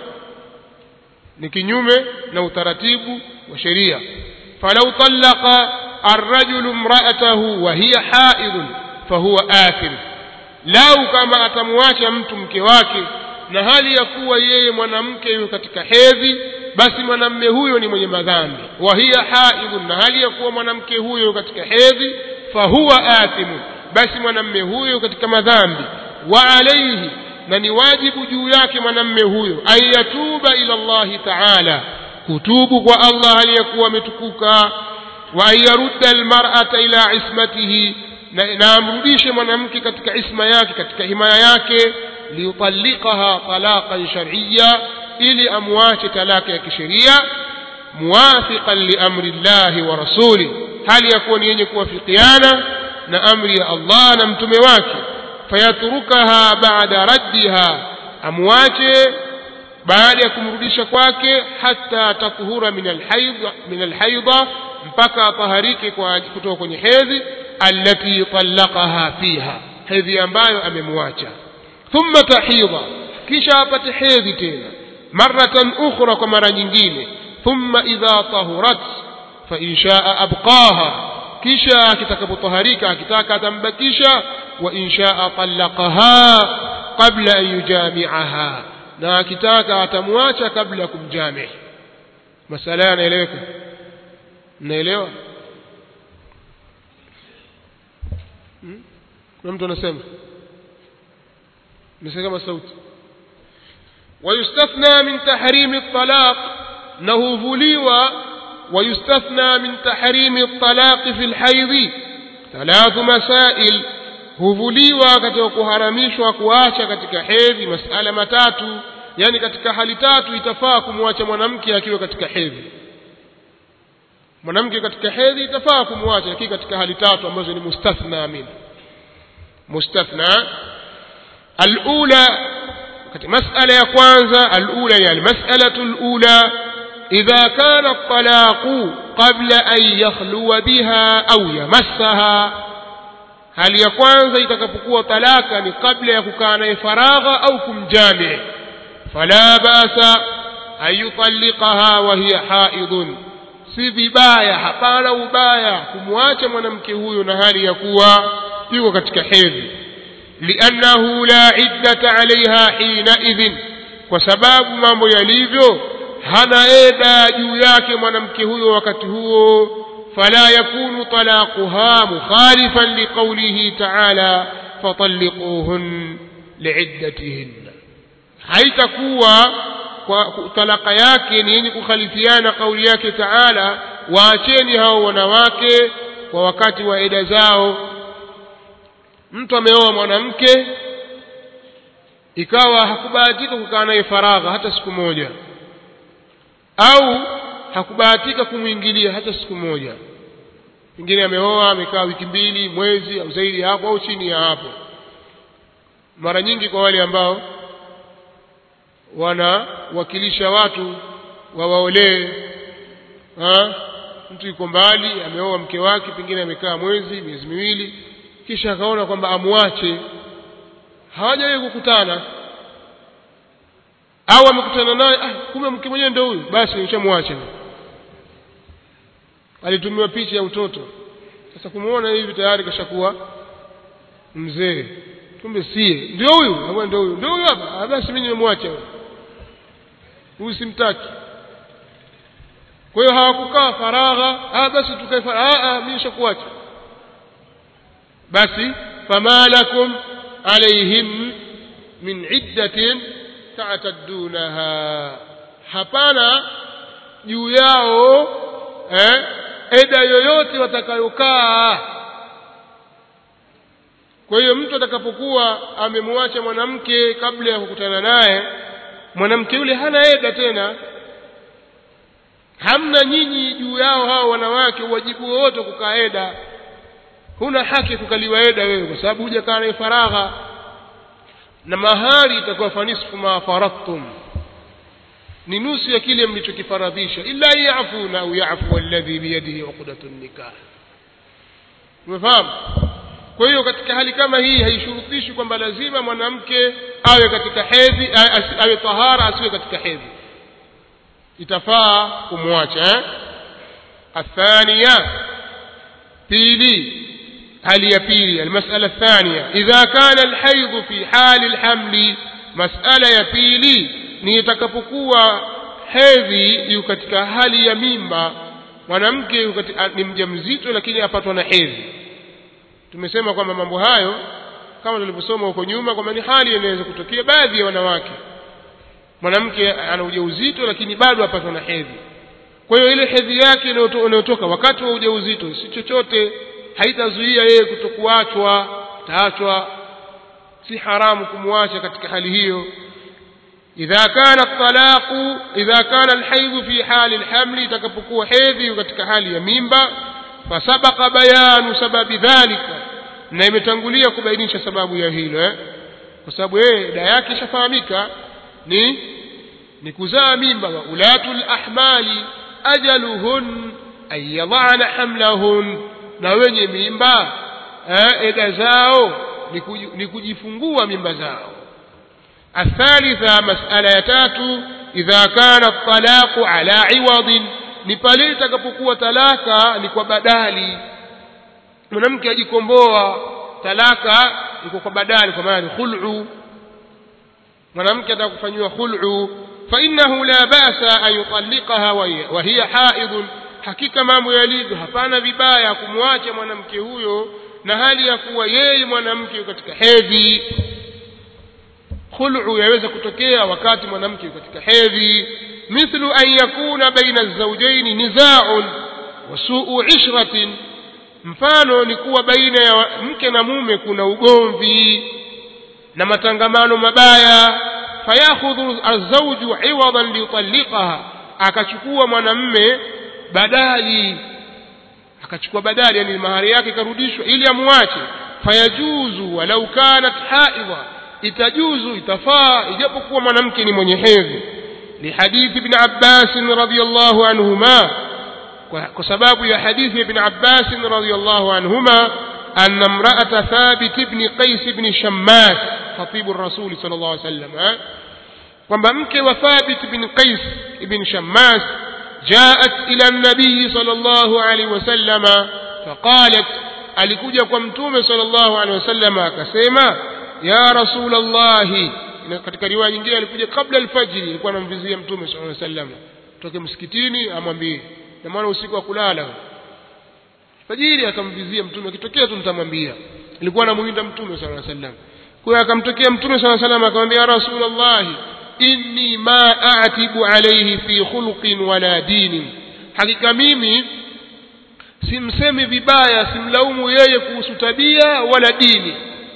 ni kinyume na utaratibu wa sheria falau talaqa arrajulu imra'atahu wa hiya haidun fahuwa athim lau kama atamwacha mtu mke wake na hali ya kuwa yeye mwanamke yuko katika hedhi basi mwanamme huyo ni mwenye madhambi wa hiya haidun na hali ya kuwa mwanamke huyo katika hedhi fahuwa athimun basi mwanamme huyo katika madhambi wa alaihi na ni wajibu juu yake mwanamme huyo an yatuba ila Allahi taala kutubu kwa Allah aliyekuwa ametukuka wa an yarudda almar'ata ila ismatihi na, na amrudishe mwanamke katika isma yake katika himaya yake liyutallikaha talaqan shar'iyya ili amwache talaka ya kisheria muwafiqan liamri llahi wa rasuli hali ya kuwa ni yenye kuwafikiana na amri ya Allah na mtume wake fayatrukaha baada raddiha amwache baada ya kumrudisha kwake hata tathura min alhaidha min alhaidha mpaka ataharike kwa kutoka kwenye hedhi allati talaqaha fiha hedhi ambayo amemwacha thumma tahidha kisha apate hedhi tena maratan ukhra kwa mara nyingine thumma idha tahurat fa in shaa abqaha kisha akitakapotaharika akitaka atambakisha wa in shaa talaqaha qabla an yujami'aha na akitaka atamwacha kabla ya kumjamii masala yanaeleweka mnaelewa hmm? kuna mtu anasema nisikia kama sauti ويستثنى من تحريم الطلاق نهوفليوا ويستثنى من تحريم الطلاق في الحيض ثلاث مسائل huvuliwa katika kuharamishwa kuacha katika hedhi masala matatu yani katika hali tatu itafaa kumwacha mwanamke akiwa katika hedhi mwanamke katika hedhi itafaa kumwacha lakini katika hali tatu ambazo ni mustathna min mustathna alula katika masala ya kwanza alula ya almas'alatu alula idha kana at-talaqu qabla an yakhluwa biha au yamassaha hali ya kwanza itakapokuwa talaka ni kabla ya kukaa naye faragha au kumjami fala basa an yutalliqaha wa hiya haidun si vibaya hapana ubaya kumwacha mwanamke huyo na hali ya kuwa yuko katika hedhi liannahu la iddata alaiha hinaidhin kwa sababu mambo yalivyo hana eda juu yake mwanamke huyo wakati huo فلا يكون طلاقها مخالفا لقوله تعالى فطلقوهن لعدتهن haitakuwa kwa talaka yake ni yenye kukhalifiana kauli yake taala waacheni hao wanawake kwa wakati wa eda zao mtu ameoa mwanamke ikawa hakubahatika kukaa naye faragha hata siku moja au hakubahatika kumwingilia hata siku moja pengine ameoa amekaa wiki mbili mwezi au zaidi ya hapo au chini ya hapo mara nyingi kwa wale ambao wanawakilisha watu wawaolee mtu yuko mbali ameoa mke wake pengine amekaa mwezi miezi miwili kisha akaona kwamba amwache hawajawahi kukutana au amekutana naye ah, kumbe mke mwenyewe ndio huyu basi ushamwacha alitumiwa picha ya utoto sasa kumuona hivi tayari kashakuwa mzee kumbe sie ndio huyu au ndio huyu ndio huyu hapa ah, basi mimi nimemwacha huyu simtaki kwa hiyo hawakukaa faragha ah basi tukae faragha ah, ah mimi nishakuacha basi fama lakum alaihim min iddatin ta'taddunaha hapana juu yao eh, eda yoyote watakayokaa kwa hiyo mtu atakapokuwa amemwacha mwanamke kabla ya kukutana naye mwanamke yule hana eda tena hamna nyinyi juu yao hao wanawake uwajibu wowote kukaa eda huna haki kukaliwa eda wewe kwa sababu hujakaa naye faragha na mahari itakuwa fanisfu ma faradtum ni nusu ya kile mlichokifaradhisha illa yafuna au yafu alladhi biyadihi uqdatu nikah umefahamu kwa hiyo katika hali kama hii haishurutishi kwamba lazima mwanamke awe katika hedhi awe tahara asiwe katika hedhi itafaa kumwacha eh? athania pili hali ya pili almasala athania idha kana alhaidhu fi hali alhamli masala ya pili ni itakapokuwa hedhi yu katika hali ya mimba mwanamke ni mjamzito lakini apatwa na hedhi tumesema kwamba mambo hayo kama tulivyosoma huko nyuma kwamba ni hali inaweza kutokea baadhi ya wanawake mwanamke ana ujauzito lakini bado apatwa na hedhi kwa hiyo ile hedhi yake inayotoka wakati wa ujauzito si chochote haitazuia yeye kutokuachwa taachwa si haramu kumwacha katika hali hiyo idha kana talaqu idha kana alhaidhu fi hali alhamli itakapokuwa hedhi katika hali ya mimba fasabaqa bayanu sababi dhalika na imetangulia kubainisha sababu ya hilo eh? kwa sababu yeye da yake ishafahamika ni ni kuzaa mimba wa ulatul ahmali ajaluhun an yadhana hamlahun na wenye mimba eh, eda zao ni kujifungua mimba zao الثالثة مسألة تاتو إذا كان الطلاق على عوض ni pale itakapokuwa talaka ni kwa badali mwanamke ajikomboa talaka iko kwa badali kwa maana ni khul'u mwanamke atakufanyiwa khul'u fa innahu la ba'sa an yutalliqaha wa hiya haidun hakika mambo yalivyo hapana vibaya kumwacha mwanamke huyo na hali ya kuwa yeye mwanamke katika hedhi khul'u yaweza kutokea wakati mwanamke katika hedhi mithlu an yakuna baina az-zawjayn nizaa'un wa su'u 'ishratin mfano ni kuwa baina ya mke na mume kuna ugomvi na matangamano mabaya fayakhudhu az-zawju 'iwadan liyutalliqaha akachukua mwanamme badali akachukua badali yani mahari yake karudishwa ili amwache fayajuzu walau kanat haidha itajuzu itafaa ijapokuwa mwanamke ni mwenye hedhi لحديث ابن عباس رضي الله عنهما وسباب يا حديث ابن عباس رضي الله عنهما أن امرأة ثابت بن قيس بن شماس خطيب الرسول صلى الله عليه وسلم وممك وثابت بن قيس بن شماس جاءت إلى النبي صلى الله عليه وسلم فقالت alikuja kwa mtume sallallahu alaihi wasallam akasema ya rasulallahi katika riwaya nyingine alikuja kabla alfajiri alikuwa anamvizia mtume sallallahu alaihi wasallam toke msikitini amwambie na maana usiku wa kulala fajiri akamvizia mtume akitokea tu nitamwambia alikuwa anamuinda mtume sallallahu alaihi wasallam kwa hiyo akamtokea mtume sallallahu alaihi wasallam akamwambia ya rasulallahi inni ma a'tibu alayhi fi khuluqin wala dinin hakika mimi simsemi vibaya simlaumu yeye kuhusu tabia wala dini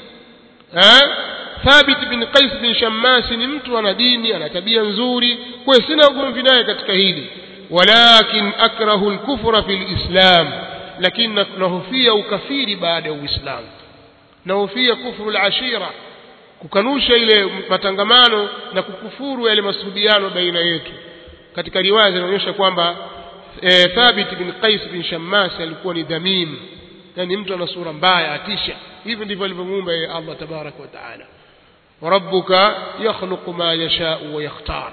eh Thabit bin Qais bin Shammas ni mtu ana dini ana tabia nzuri kwa hiyo sina ugomvi naye katika hili walakin akrahu al-kufra fil islam lakini nahofia ukafiri baada ya uislamu nahofia kufru al-ashira kukanusha ile matangamano na kukufuru yale masuhubiano baina yetu katika riwaya zinaonyesha kwamba e, Thabit bin Qais bin Shammas alikuwa ni dhamim yani mtu ana sura mbaya atisha hivi ndivyo alivyomuumba yeye Allah tabarak wa taala وربك يخلق ما يشاء ويختار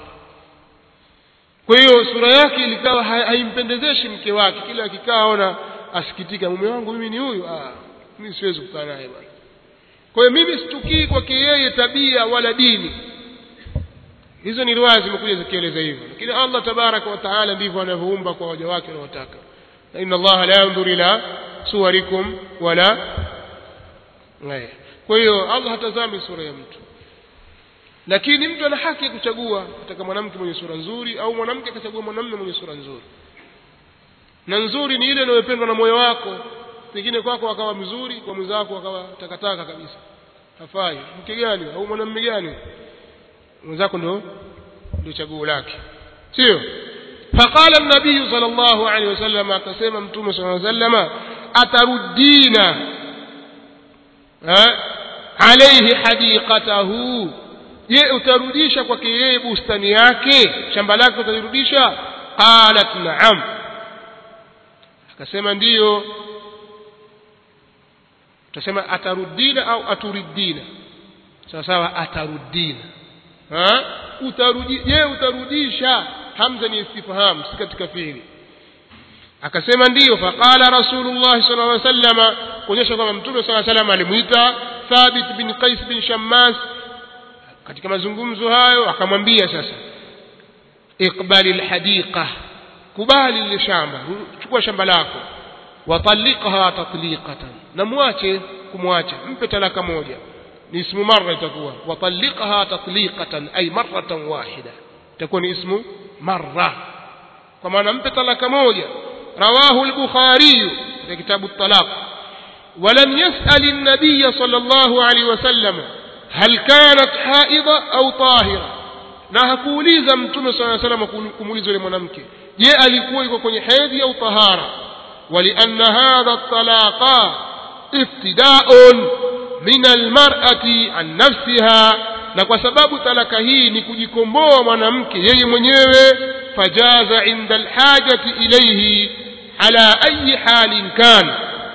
kwa hiyo sura yake ilikawa haimpendezeshi mke wake kila akikaa ona asikitika mume wangu mimi ni huyu ah mimi siwezi kukaa naye bwana kwa hiyo mimi situkii kwake yeye tabia wala dini hizo ni riwaya zimekuja zikieleza hivyo lakini Allah tabaraka wa taala ndivyo anavyoumba kwa waja wake wanaotaka inna Allah la yanzuru ila suwarikum wala kwa hiyo Allah hatazami sura ya mtu lakini mtu ana haki ya kuchagua kutaka mwanamke mwenye sura nzuri au mwanamke akachagua mwanamume mwenye sura nzuri na nzuri ni ile inayopendwa na moyo wako pengine kwako akawa mzuri kwa mwenzako akawa takataka kabisa hafai mke gani au mwanamume gani mwenzako ndio ndio chaguo lake sio faqala an-nabiy sallallahu alaihi wasallam akasema mtume sallallahu alaihi wasallam ataruddina alayhi hadiqatahu je utarudisha kwake yeye bustani yake shamba lake utarudisha qalat na'am akasema ndiyo tutasema atarudina au aturidina sawa sawa atarudina ha utarudi je utarudisha hamza ni istifham si katika fiili akasema ndiyo faqala rasulullah sallallahu alaihi wasallam kuonyesha kwamba mtume sallallahu alaihi wasallam alimuita thabit bin qais bin shammas katika mazungumzo hayo akamwambia sasa iqbali alhadiqa kubali lile shamba chukua shamba lako watalliqha tatliqatan na muache kumwacha mpe talaka moja ni ismu marra itakuwa watalliqha tatliqatan ay marratan wahida itakuwa ni ismu marra kwa maana mpe talaka moja rawahu al-bukhari katika kitabu at-talaq ولم يسأل النبي صلى الله عليه وسلم هل كانت حائضة أو طاهرة na hakuuliza mtume sala salam kumuuliza yule mwanamke je alikuwa yuko kwenye hedhi au tahara walianna hadha talaqa iftidaun min almar'ati an nafsiha na kwa sababu talaka hii ni kujikomboa mwanamke yeye mwenyewe fajaza inda alhajati ilayhi ala ayi halin kan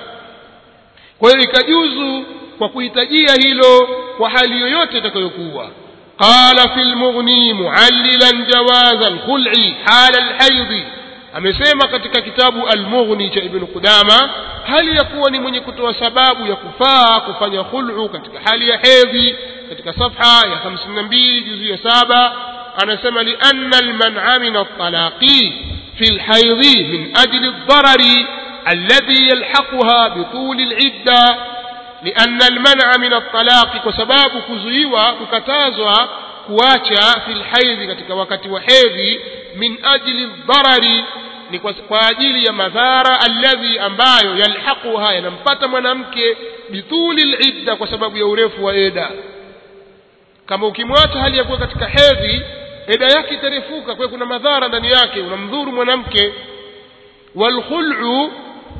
kwa hiyo ikajuzu kwa kuhitajia hilo kwa hali yoyote itakayokuwa قال في المغني معللا جواز الخلع حال الحيض amesema katika kitabu al-Mughni cha Ibn Qudama hali ya kuwa ni mwenye kutoa sababu ya kufaa kufanya khul'u katika hali ya hedhi katika safha ya 52 juzu ya saba anasema li anna al-man'a min at-talaqi fi al-hayd min ajli ad-darari alladhi yalhaquha bi tul al-idda لأن المنع من الطلاق كسباب كزيوا ككتازوا كواچا في الحيض katika wakati wa hedhi min ajli dharari ni kwa ajili ya madhara alladhi ambayo yalhaquha yanampata mwanamke bituli lidda kwa sababu ya urefu wa eda kama ukimwacha hali ya kuwa katika hedhi eda yake itarefuka kwa kuna madhara ndani yake unamdhuru mwanamke walkhul'u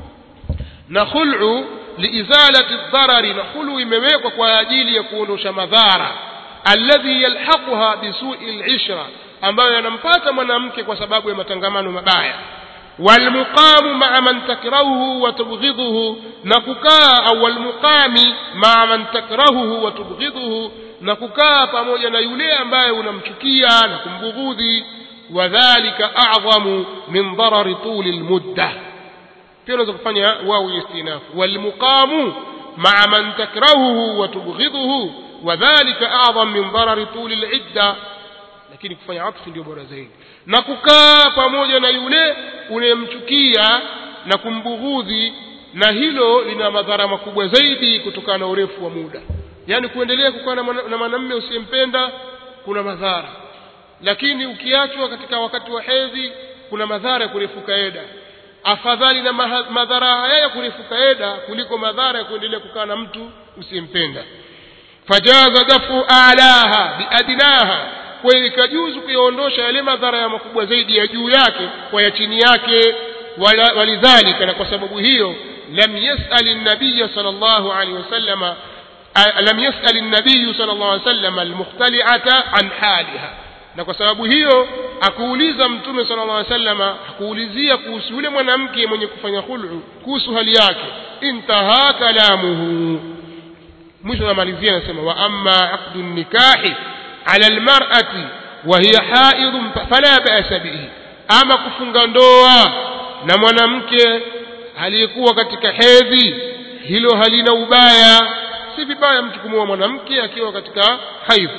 na khul'u liizalati dharari na khulu imewekwa kwa ajili ya kuondosha madhara alladhi yalhaquha bisu'i alishra ambayo yanampata mwanamke kwa sababu ya matangamano mabaya walmuqamu ma'a man takrahuhu wa tubghidhuhu na kukaa au walmuqami ma'a man takrahuhu wa tubghidhuhu na kukaa pamoja na yule ambaye unamchukia na kumbughudhi wadhālika a'zamu min darari tuli almuddah pia unaweza kufanya wao istinafu walmuqamu ma'a man takrahuhu wa tubghidhuhu wadhālika a'zam min darari tuli al'idda lakini kufanya atfu ndio bora zaidi na kukaa pamoja na yule unayemchukia na kumbughudhi na hilo lina madhara makubwa zaidi kutokana na urefu wa muda yani kuendelea kukaa na mwanamume usiyempenda kuna madhara lakini ukiachwa katika wakati wa hedhi kuna madhara ya kurefuka eda afadhali na madhara haya ya kurefuka eda kuliko madhara ya kuendelea kukaa na mtu usiyempenda fajaza dafu alaha biadnaha kwa hiyo ikajuzu kuyaondosha yale madhara ya makubwa zaidi ya juu yake kwa ya chini yake walidhalika na kwa sababu hiyo lam yasal an-nabiy sallallahu alaihi wasallama lam yasal an-nabiy sallallahu alaihi wasallam al-mukhtali'ata an haliha na kwa sababu hiyo akuuliza mtume sallallahu alaihi wasallam akuulizia kuhusu yule mwanamke mwenye kufanya khulu kuhusu hali yake intaha kalamuhu mwisho namalizia anasema wa amma aqdu nikahi ala almar'ati wa hiya haid fala ba'sa bihi ama kufunga ndoa na mwanamke aliyekuwa katika hedhi hilo halina ubaya si vibaya mtu kumuoa mwanamke akiwa katika haidh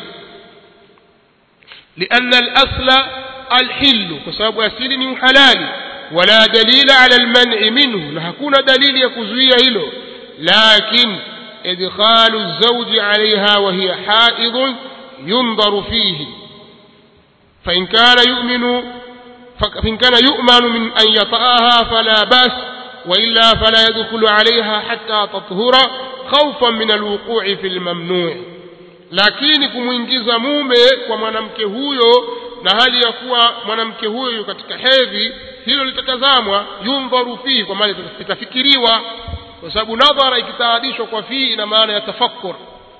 لأن الأصل الحل كسبب أسيل حلال ولا دليل على المنع منه لهكون دليل يكزوية له لكن إدخال الزوج عليها وهي حائض ينظر فيه فإن كان يؤمن فإن كان يؤمن من أن يطأها فلا بأس وإلا فلا يدخل عليها حتى تطهر خوفا من الوقوع في الممنوع lakini kumwingiza mume kwa mwanamke huyo na hali ya kuwa mwanamke huyo katika hedhi hilo litatazamwa yundharu fihi kwa maana itafikiriwa kwa sababu nadhara ikitaadishwa kwa fii ina maana ya tafakkur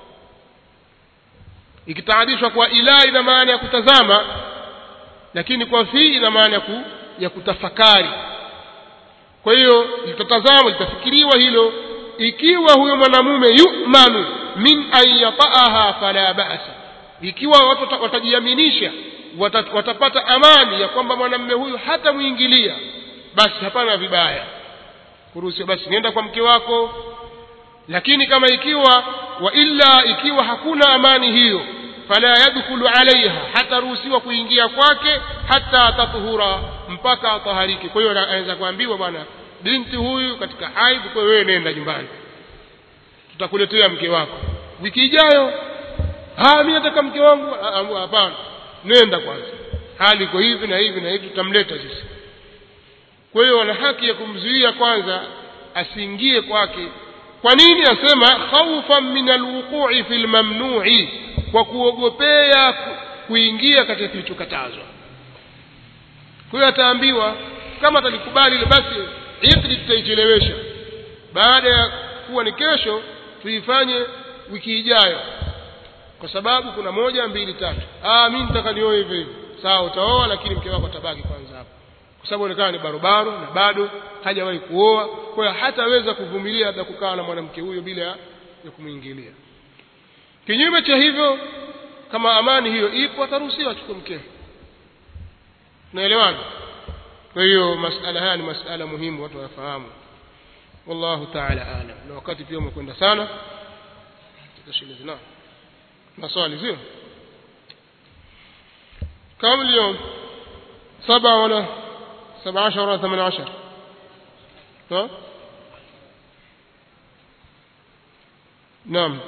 ikitaadishwa kwa ila ina maana ya kutazama lakini kwa fii ina maana ya, ku, ya kutafakari kwa hiyo litatazama litafikiriwa hilo ikiwa huyo mwanamume yumanu min an yataaha fala ba'sa ikiwa watu watajiaminisha watat, watapata amani ya kwamba mwanamume huyu hatamwingilia basi hapana vibaya kuruhusiwa basi nenda kwa mke wako lakini kama ikiwa wa illa ikiwa hakuna amani hiyo fala yadkhulu alaiha hataruhusiwa kuingia kwake hata tatuhura mpaka atahariki kwa hiyo anaweza kuambiwa bwana binti huyu katika haidh kwa wewe nenda nyumbani tutakuletea mke wako wiki ijayo ah mimi nataka mke wangu hapana nenda kwanza hali iko hivi na hivi na hivi tutamleta sisi kwa hiyo wana haki ya kumzuia kwanza asiingie kwake kwa nini asema khaufan min alwuqu'i fil mamnu'i kwa kuogopea kuingia katika kilichokatazwa kwa hiyo ataambiwa kama atalikubali ile basi ikdi tutaichelewesha baada ya kuwa ni kesho tuifanye wiki ijayo kwa sababu kuna moja mbili tatu ah mimi nitaka nioe hivyo hivyo sawa utaoa lakini mke wako atabaki kwanza hapo kwa sababu inaonekana ni barobaro na bado hajawahi kuoa kwa hiyo hataweza kuvumilia labda kukaa na mwanamke huyo bila ya kumwingilia kinyume cha hivyo kama amani hiyo ipo ataruhusiwa achukue mkeo naelewana kwa hiyo masala haya ni masala muhimu watu wayafahamu wallahu taala alam na wakati pia umekwenda sana tutashilizi na maswali sio كم اليوم سبعة ولا سبعة عشر ولا ثمان عشر ها نعم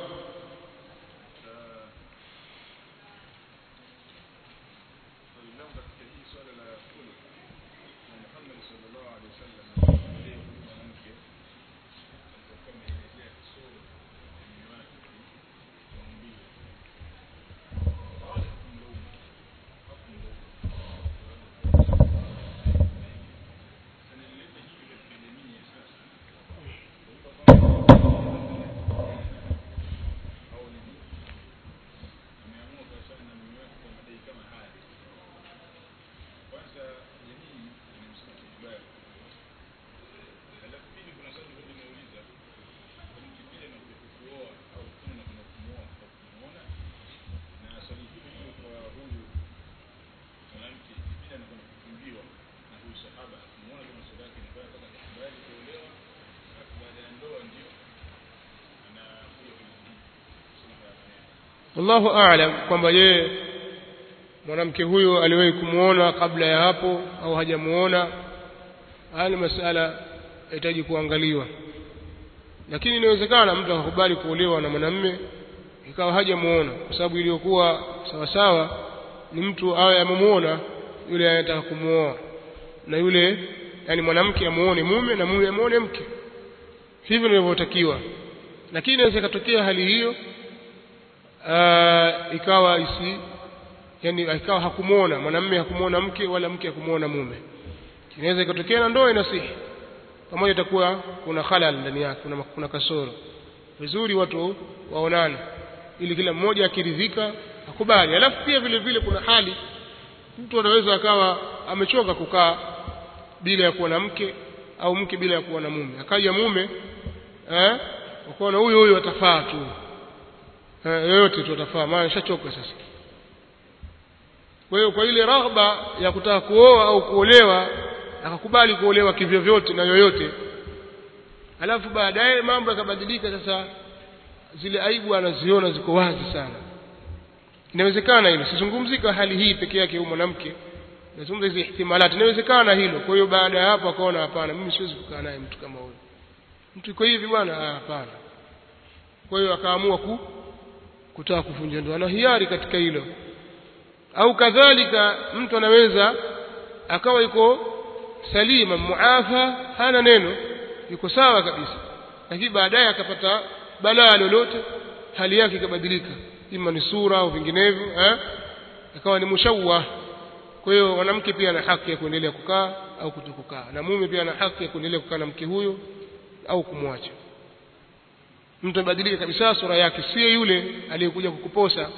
wallahu aalam kwamba yeye mwanamke huyo aliwahi kumuona kabla ya hapo au hajamuona haya ni masala yahitaji kuangaliwa lakini inawezekana mtu akakubali kuolewa na mwanamme ikawa hajamuona kwa sababu iliyokuwa sawasawa ni mtu awe amemuona yule anataka kumuoa na yule yani mwanamke amuone mume na mume amuone mke hivyo ndivyotakiwa lakini inaweza ikatokea hali hiyo uh, ikawa isi yani ikawa hakumuona mwanamume hakumuona mke wala mke hakumuona mume inaweza ikatokea na ndoa inasihi pamoja itakuwa kuna halal ndani yake kuna, kuna kasoro vizuri watu waonane ili kila mmoja akiridhika akubali alafu pia vile vile kuna hali mtu anaweza akawa amechoka kukaa bila ya kuwa na mke au mke bila ya kuwa na mume akaja mume eh ukaona huyo huyo atafaa tu yoyote tu atafaa maana nishachoka sasa kwa hiyo kwa ile raghba ya kutaka kuoa au kuolewa akakubali kuolewa kivyo vyote na yoyote alafu baadaye mambo yakabadilika sasa zile aibu anaziona ziko wazi sana inawezekana hilo sizungumzika hali hii peke yake huyu mwanamke nazungumza hizi ihtimalati inawezekana hilo kwa hiyo baada ya hapo akaona hapana mimi siwezi kukaa naye mtu kama huyo mtu iko hivi bwana hapana kwa hiyo akaamua ku kutaka kuvunja ndoa na hiari katika hilo au kadhalika mtu anaweza akawa yuko salima muafa hana neno yuko sawa kabisa lakini baadaye akapata balaa lolote hali yake ikabadilika ima ni sura au vinginevyo eh akawa ni mushawwa kwa hiyo mwanamke pia ana haki ya kuendelea kukaa au kutokukaa na mume pia ana haki ya kuendelea kukaa na mke huyo au kumwacha mtu abadilike kabisa sura yake sio yule aliyekuja kukuposa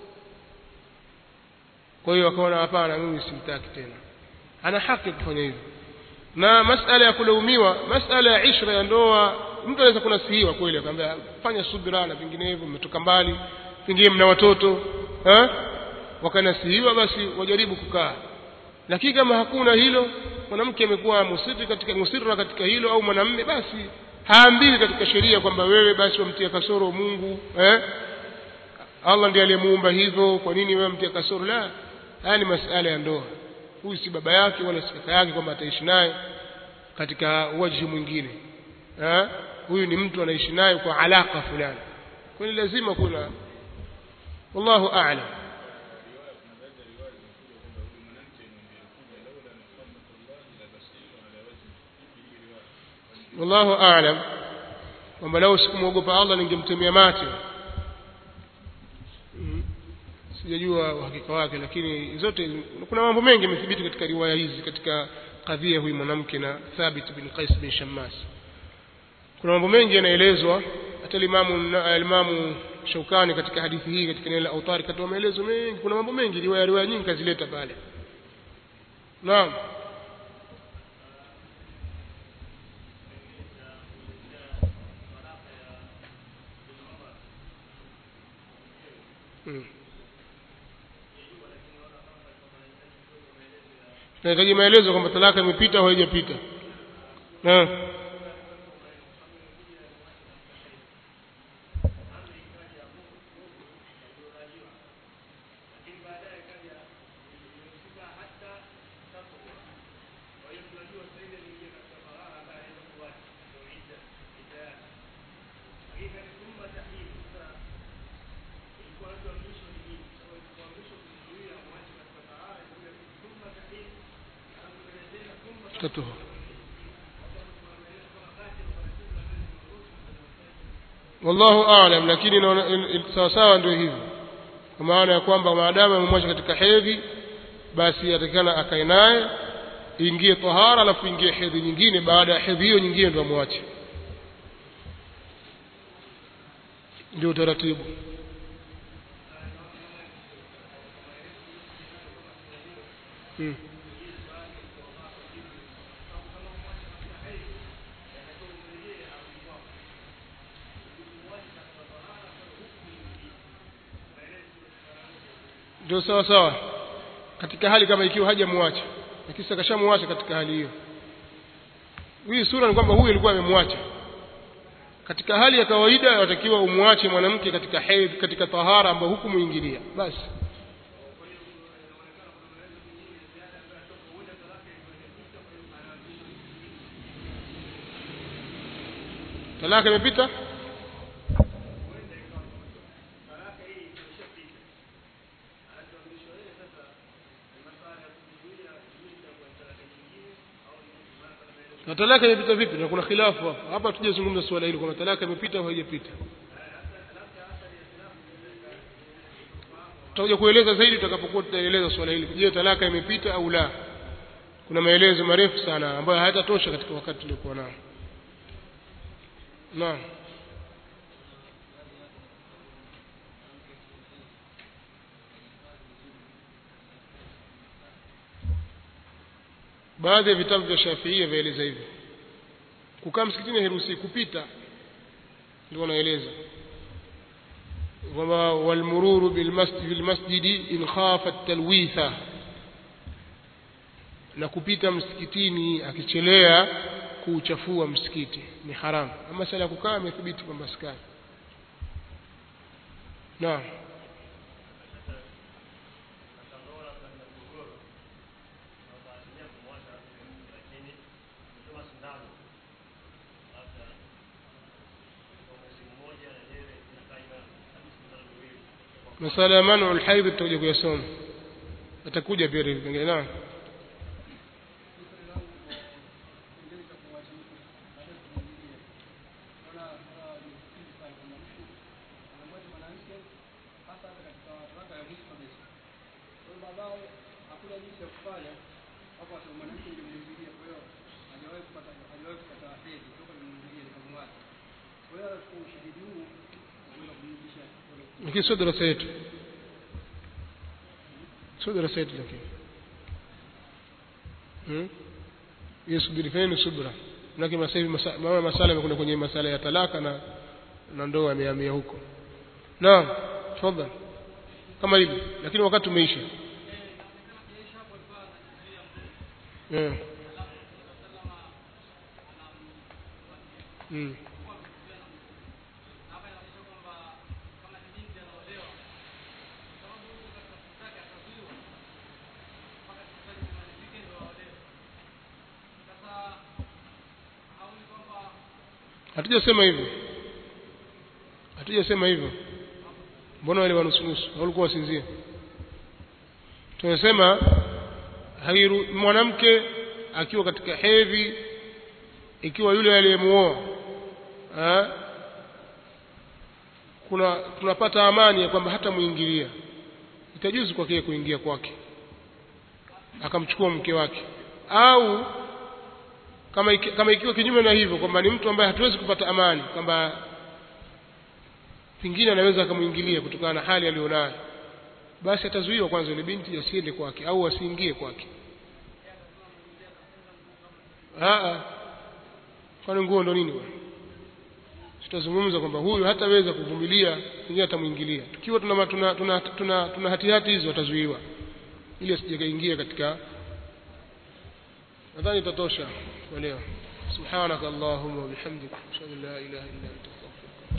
kwa hiyo akaona hapana mimi simtaki tena ana haki ya kufanya hivyo na masala ya kulaumiwa masala ya ishra ya ndoa mtu anaweza kunasihiwa kweli akamwambia fanya subira na vinginevyo mmetoka mbali pengine mna watoto eh wakanasihiwa basi wajaribu kukaa lakini kama hakuna hilo mwanamke amekuwa musiri katika musirra katika hilo au mwanamme basi haambiwi katika sheria kwamba wewe basi wamtia kasoro Mungu eh Allah ndiye aliyemuumba hivyo kwa nini wewe mtia kasoro la haya ni masala ya ndoa huyu si baba yake wala si kaka yake kwamba ataishi naye katika waji mwingine eh huyu ni mtu anaishi naye kwa alaka fulani kwa hiyo lazima kuna wallahu a'lam wallahu a'lam kwamba lau sikumwogopa Allah ningemtemea mate mm. sijajua uhakika wake lakini zote kuna mambo mengi yamethibiti katika riwaya hizi katika kadhia huyu mwanamke na Thabit bin Qais bin Shammas kuna mambo mengi yanaelezwa hata limamu alimamu Shaukani katika hadithi hii katika neno la autari katoa maelezo mengi kuna mambo mengi riwaya riwaya nyingi kazileta pale naam hmm. nahitaji maelezo kwamba talaka imepita au haijapita tatuhu wallahu aalam lakini sawa sawa ndio hivyo kwa maana ya kwamba maadamu amemwacha katika hedhi basi atakana akae naye ingie tahara alafu ingie hedhi nyingine baada ya hedhi hiyo nyingine ndio amwache ndio utaratibu hmm. ndio sawa sawa katika hali kama ikiwa hajamwacha lakini akashamwacha katika hali hiyo hii sura ni kwamba huyu alikuwa amemwacha katika hali ya kawaida watakiwa umwache mwanamke katika hedhi katika tahara ambayo hukumuingilia basi talaka imepita na talaka imepita vipi na kuna khilafu hapa hapa tujazungumza swala hilo kwamba talaka imepita au haijapita tutakuja kueleza zaidi tutakapokuwa tutaeleza swala hili je talaka imepita au la kuna maelezo marefu sana ambayo hayatatosha katika wakati tuliokuwa nao naam baadhi ya vitabu vya Shafiia vyaeleza hivyo kukaa msikitini hairuhusi kupita ndio wanaeleza kwamba walmururu bilmasjid bilmasjidi in khafa talwitha na kupita msikitini akichelea kuuchafua msikiti ni haramu ama sala ya kukaa imethibiti kwamba sikani naam masala ya manu alhaidh tutakuja kuyasoma atakuja pia vipengele naam hakuna jinsi ya kufanya hapo hata mwanamke nilimwingilia kwa hiyo hajawahi kupata hajawahi kupata hedhi toka nimwingilie nikamwacha kwa hiyo kwa ushahidi huu naweza kumrudisha lakini sio darasa yetu sio darasa yetu lakini hmm? hiyo subiri fanyeni subra manake sasa hivi masa- maana masala yamekwenda kwenye masala ya talaka na na ndoa yamehamia huko naam tafadhali kama hivi lakini wakati umeisha yeah. mm. hatujasema hivyo hatujasema hivyo mbona wale wanusunusu walikuwa wasinzie tunasema hairu mwanamke akiwa katika hedhi ikiwa yule aliyemuoa eh, kuna tunapata amani ya kwamba hata muingilia itajuzu kwake yeye kuingia kwake akamchukua mke wake au kama iki, kama ikiwa kinyume na hivyo kwamba ni mtu ambaye hatuwezi kupata amani kwamba pengine anaweza akamwingilia kutokana na hali aliyonayo basi atazuiwa kwanza yule binti asiende kwake au asiingie kwake Aa, kwani nguo ndo nini bwana tutazungumza kwamba huyu hataweza kuvumilia pengine atamwingilia tukiwa tuna tuna tuna, tuna, tuna hatihati hizo atazuiwa ili asijakaingia katika nadhani itatosha kwa leo subhanaka allahumma wa bihamdika ashhadu an la ilaha illa anta astaghfiruka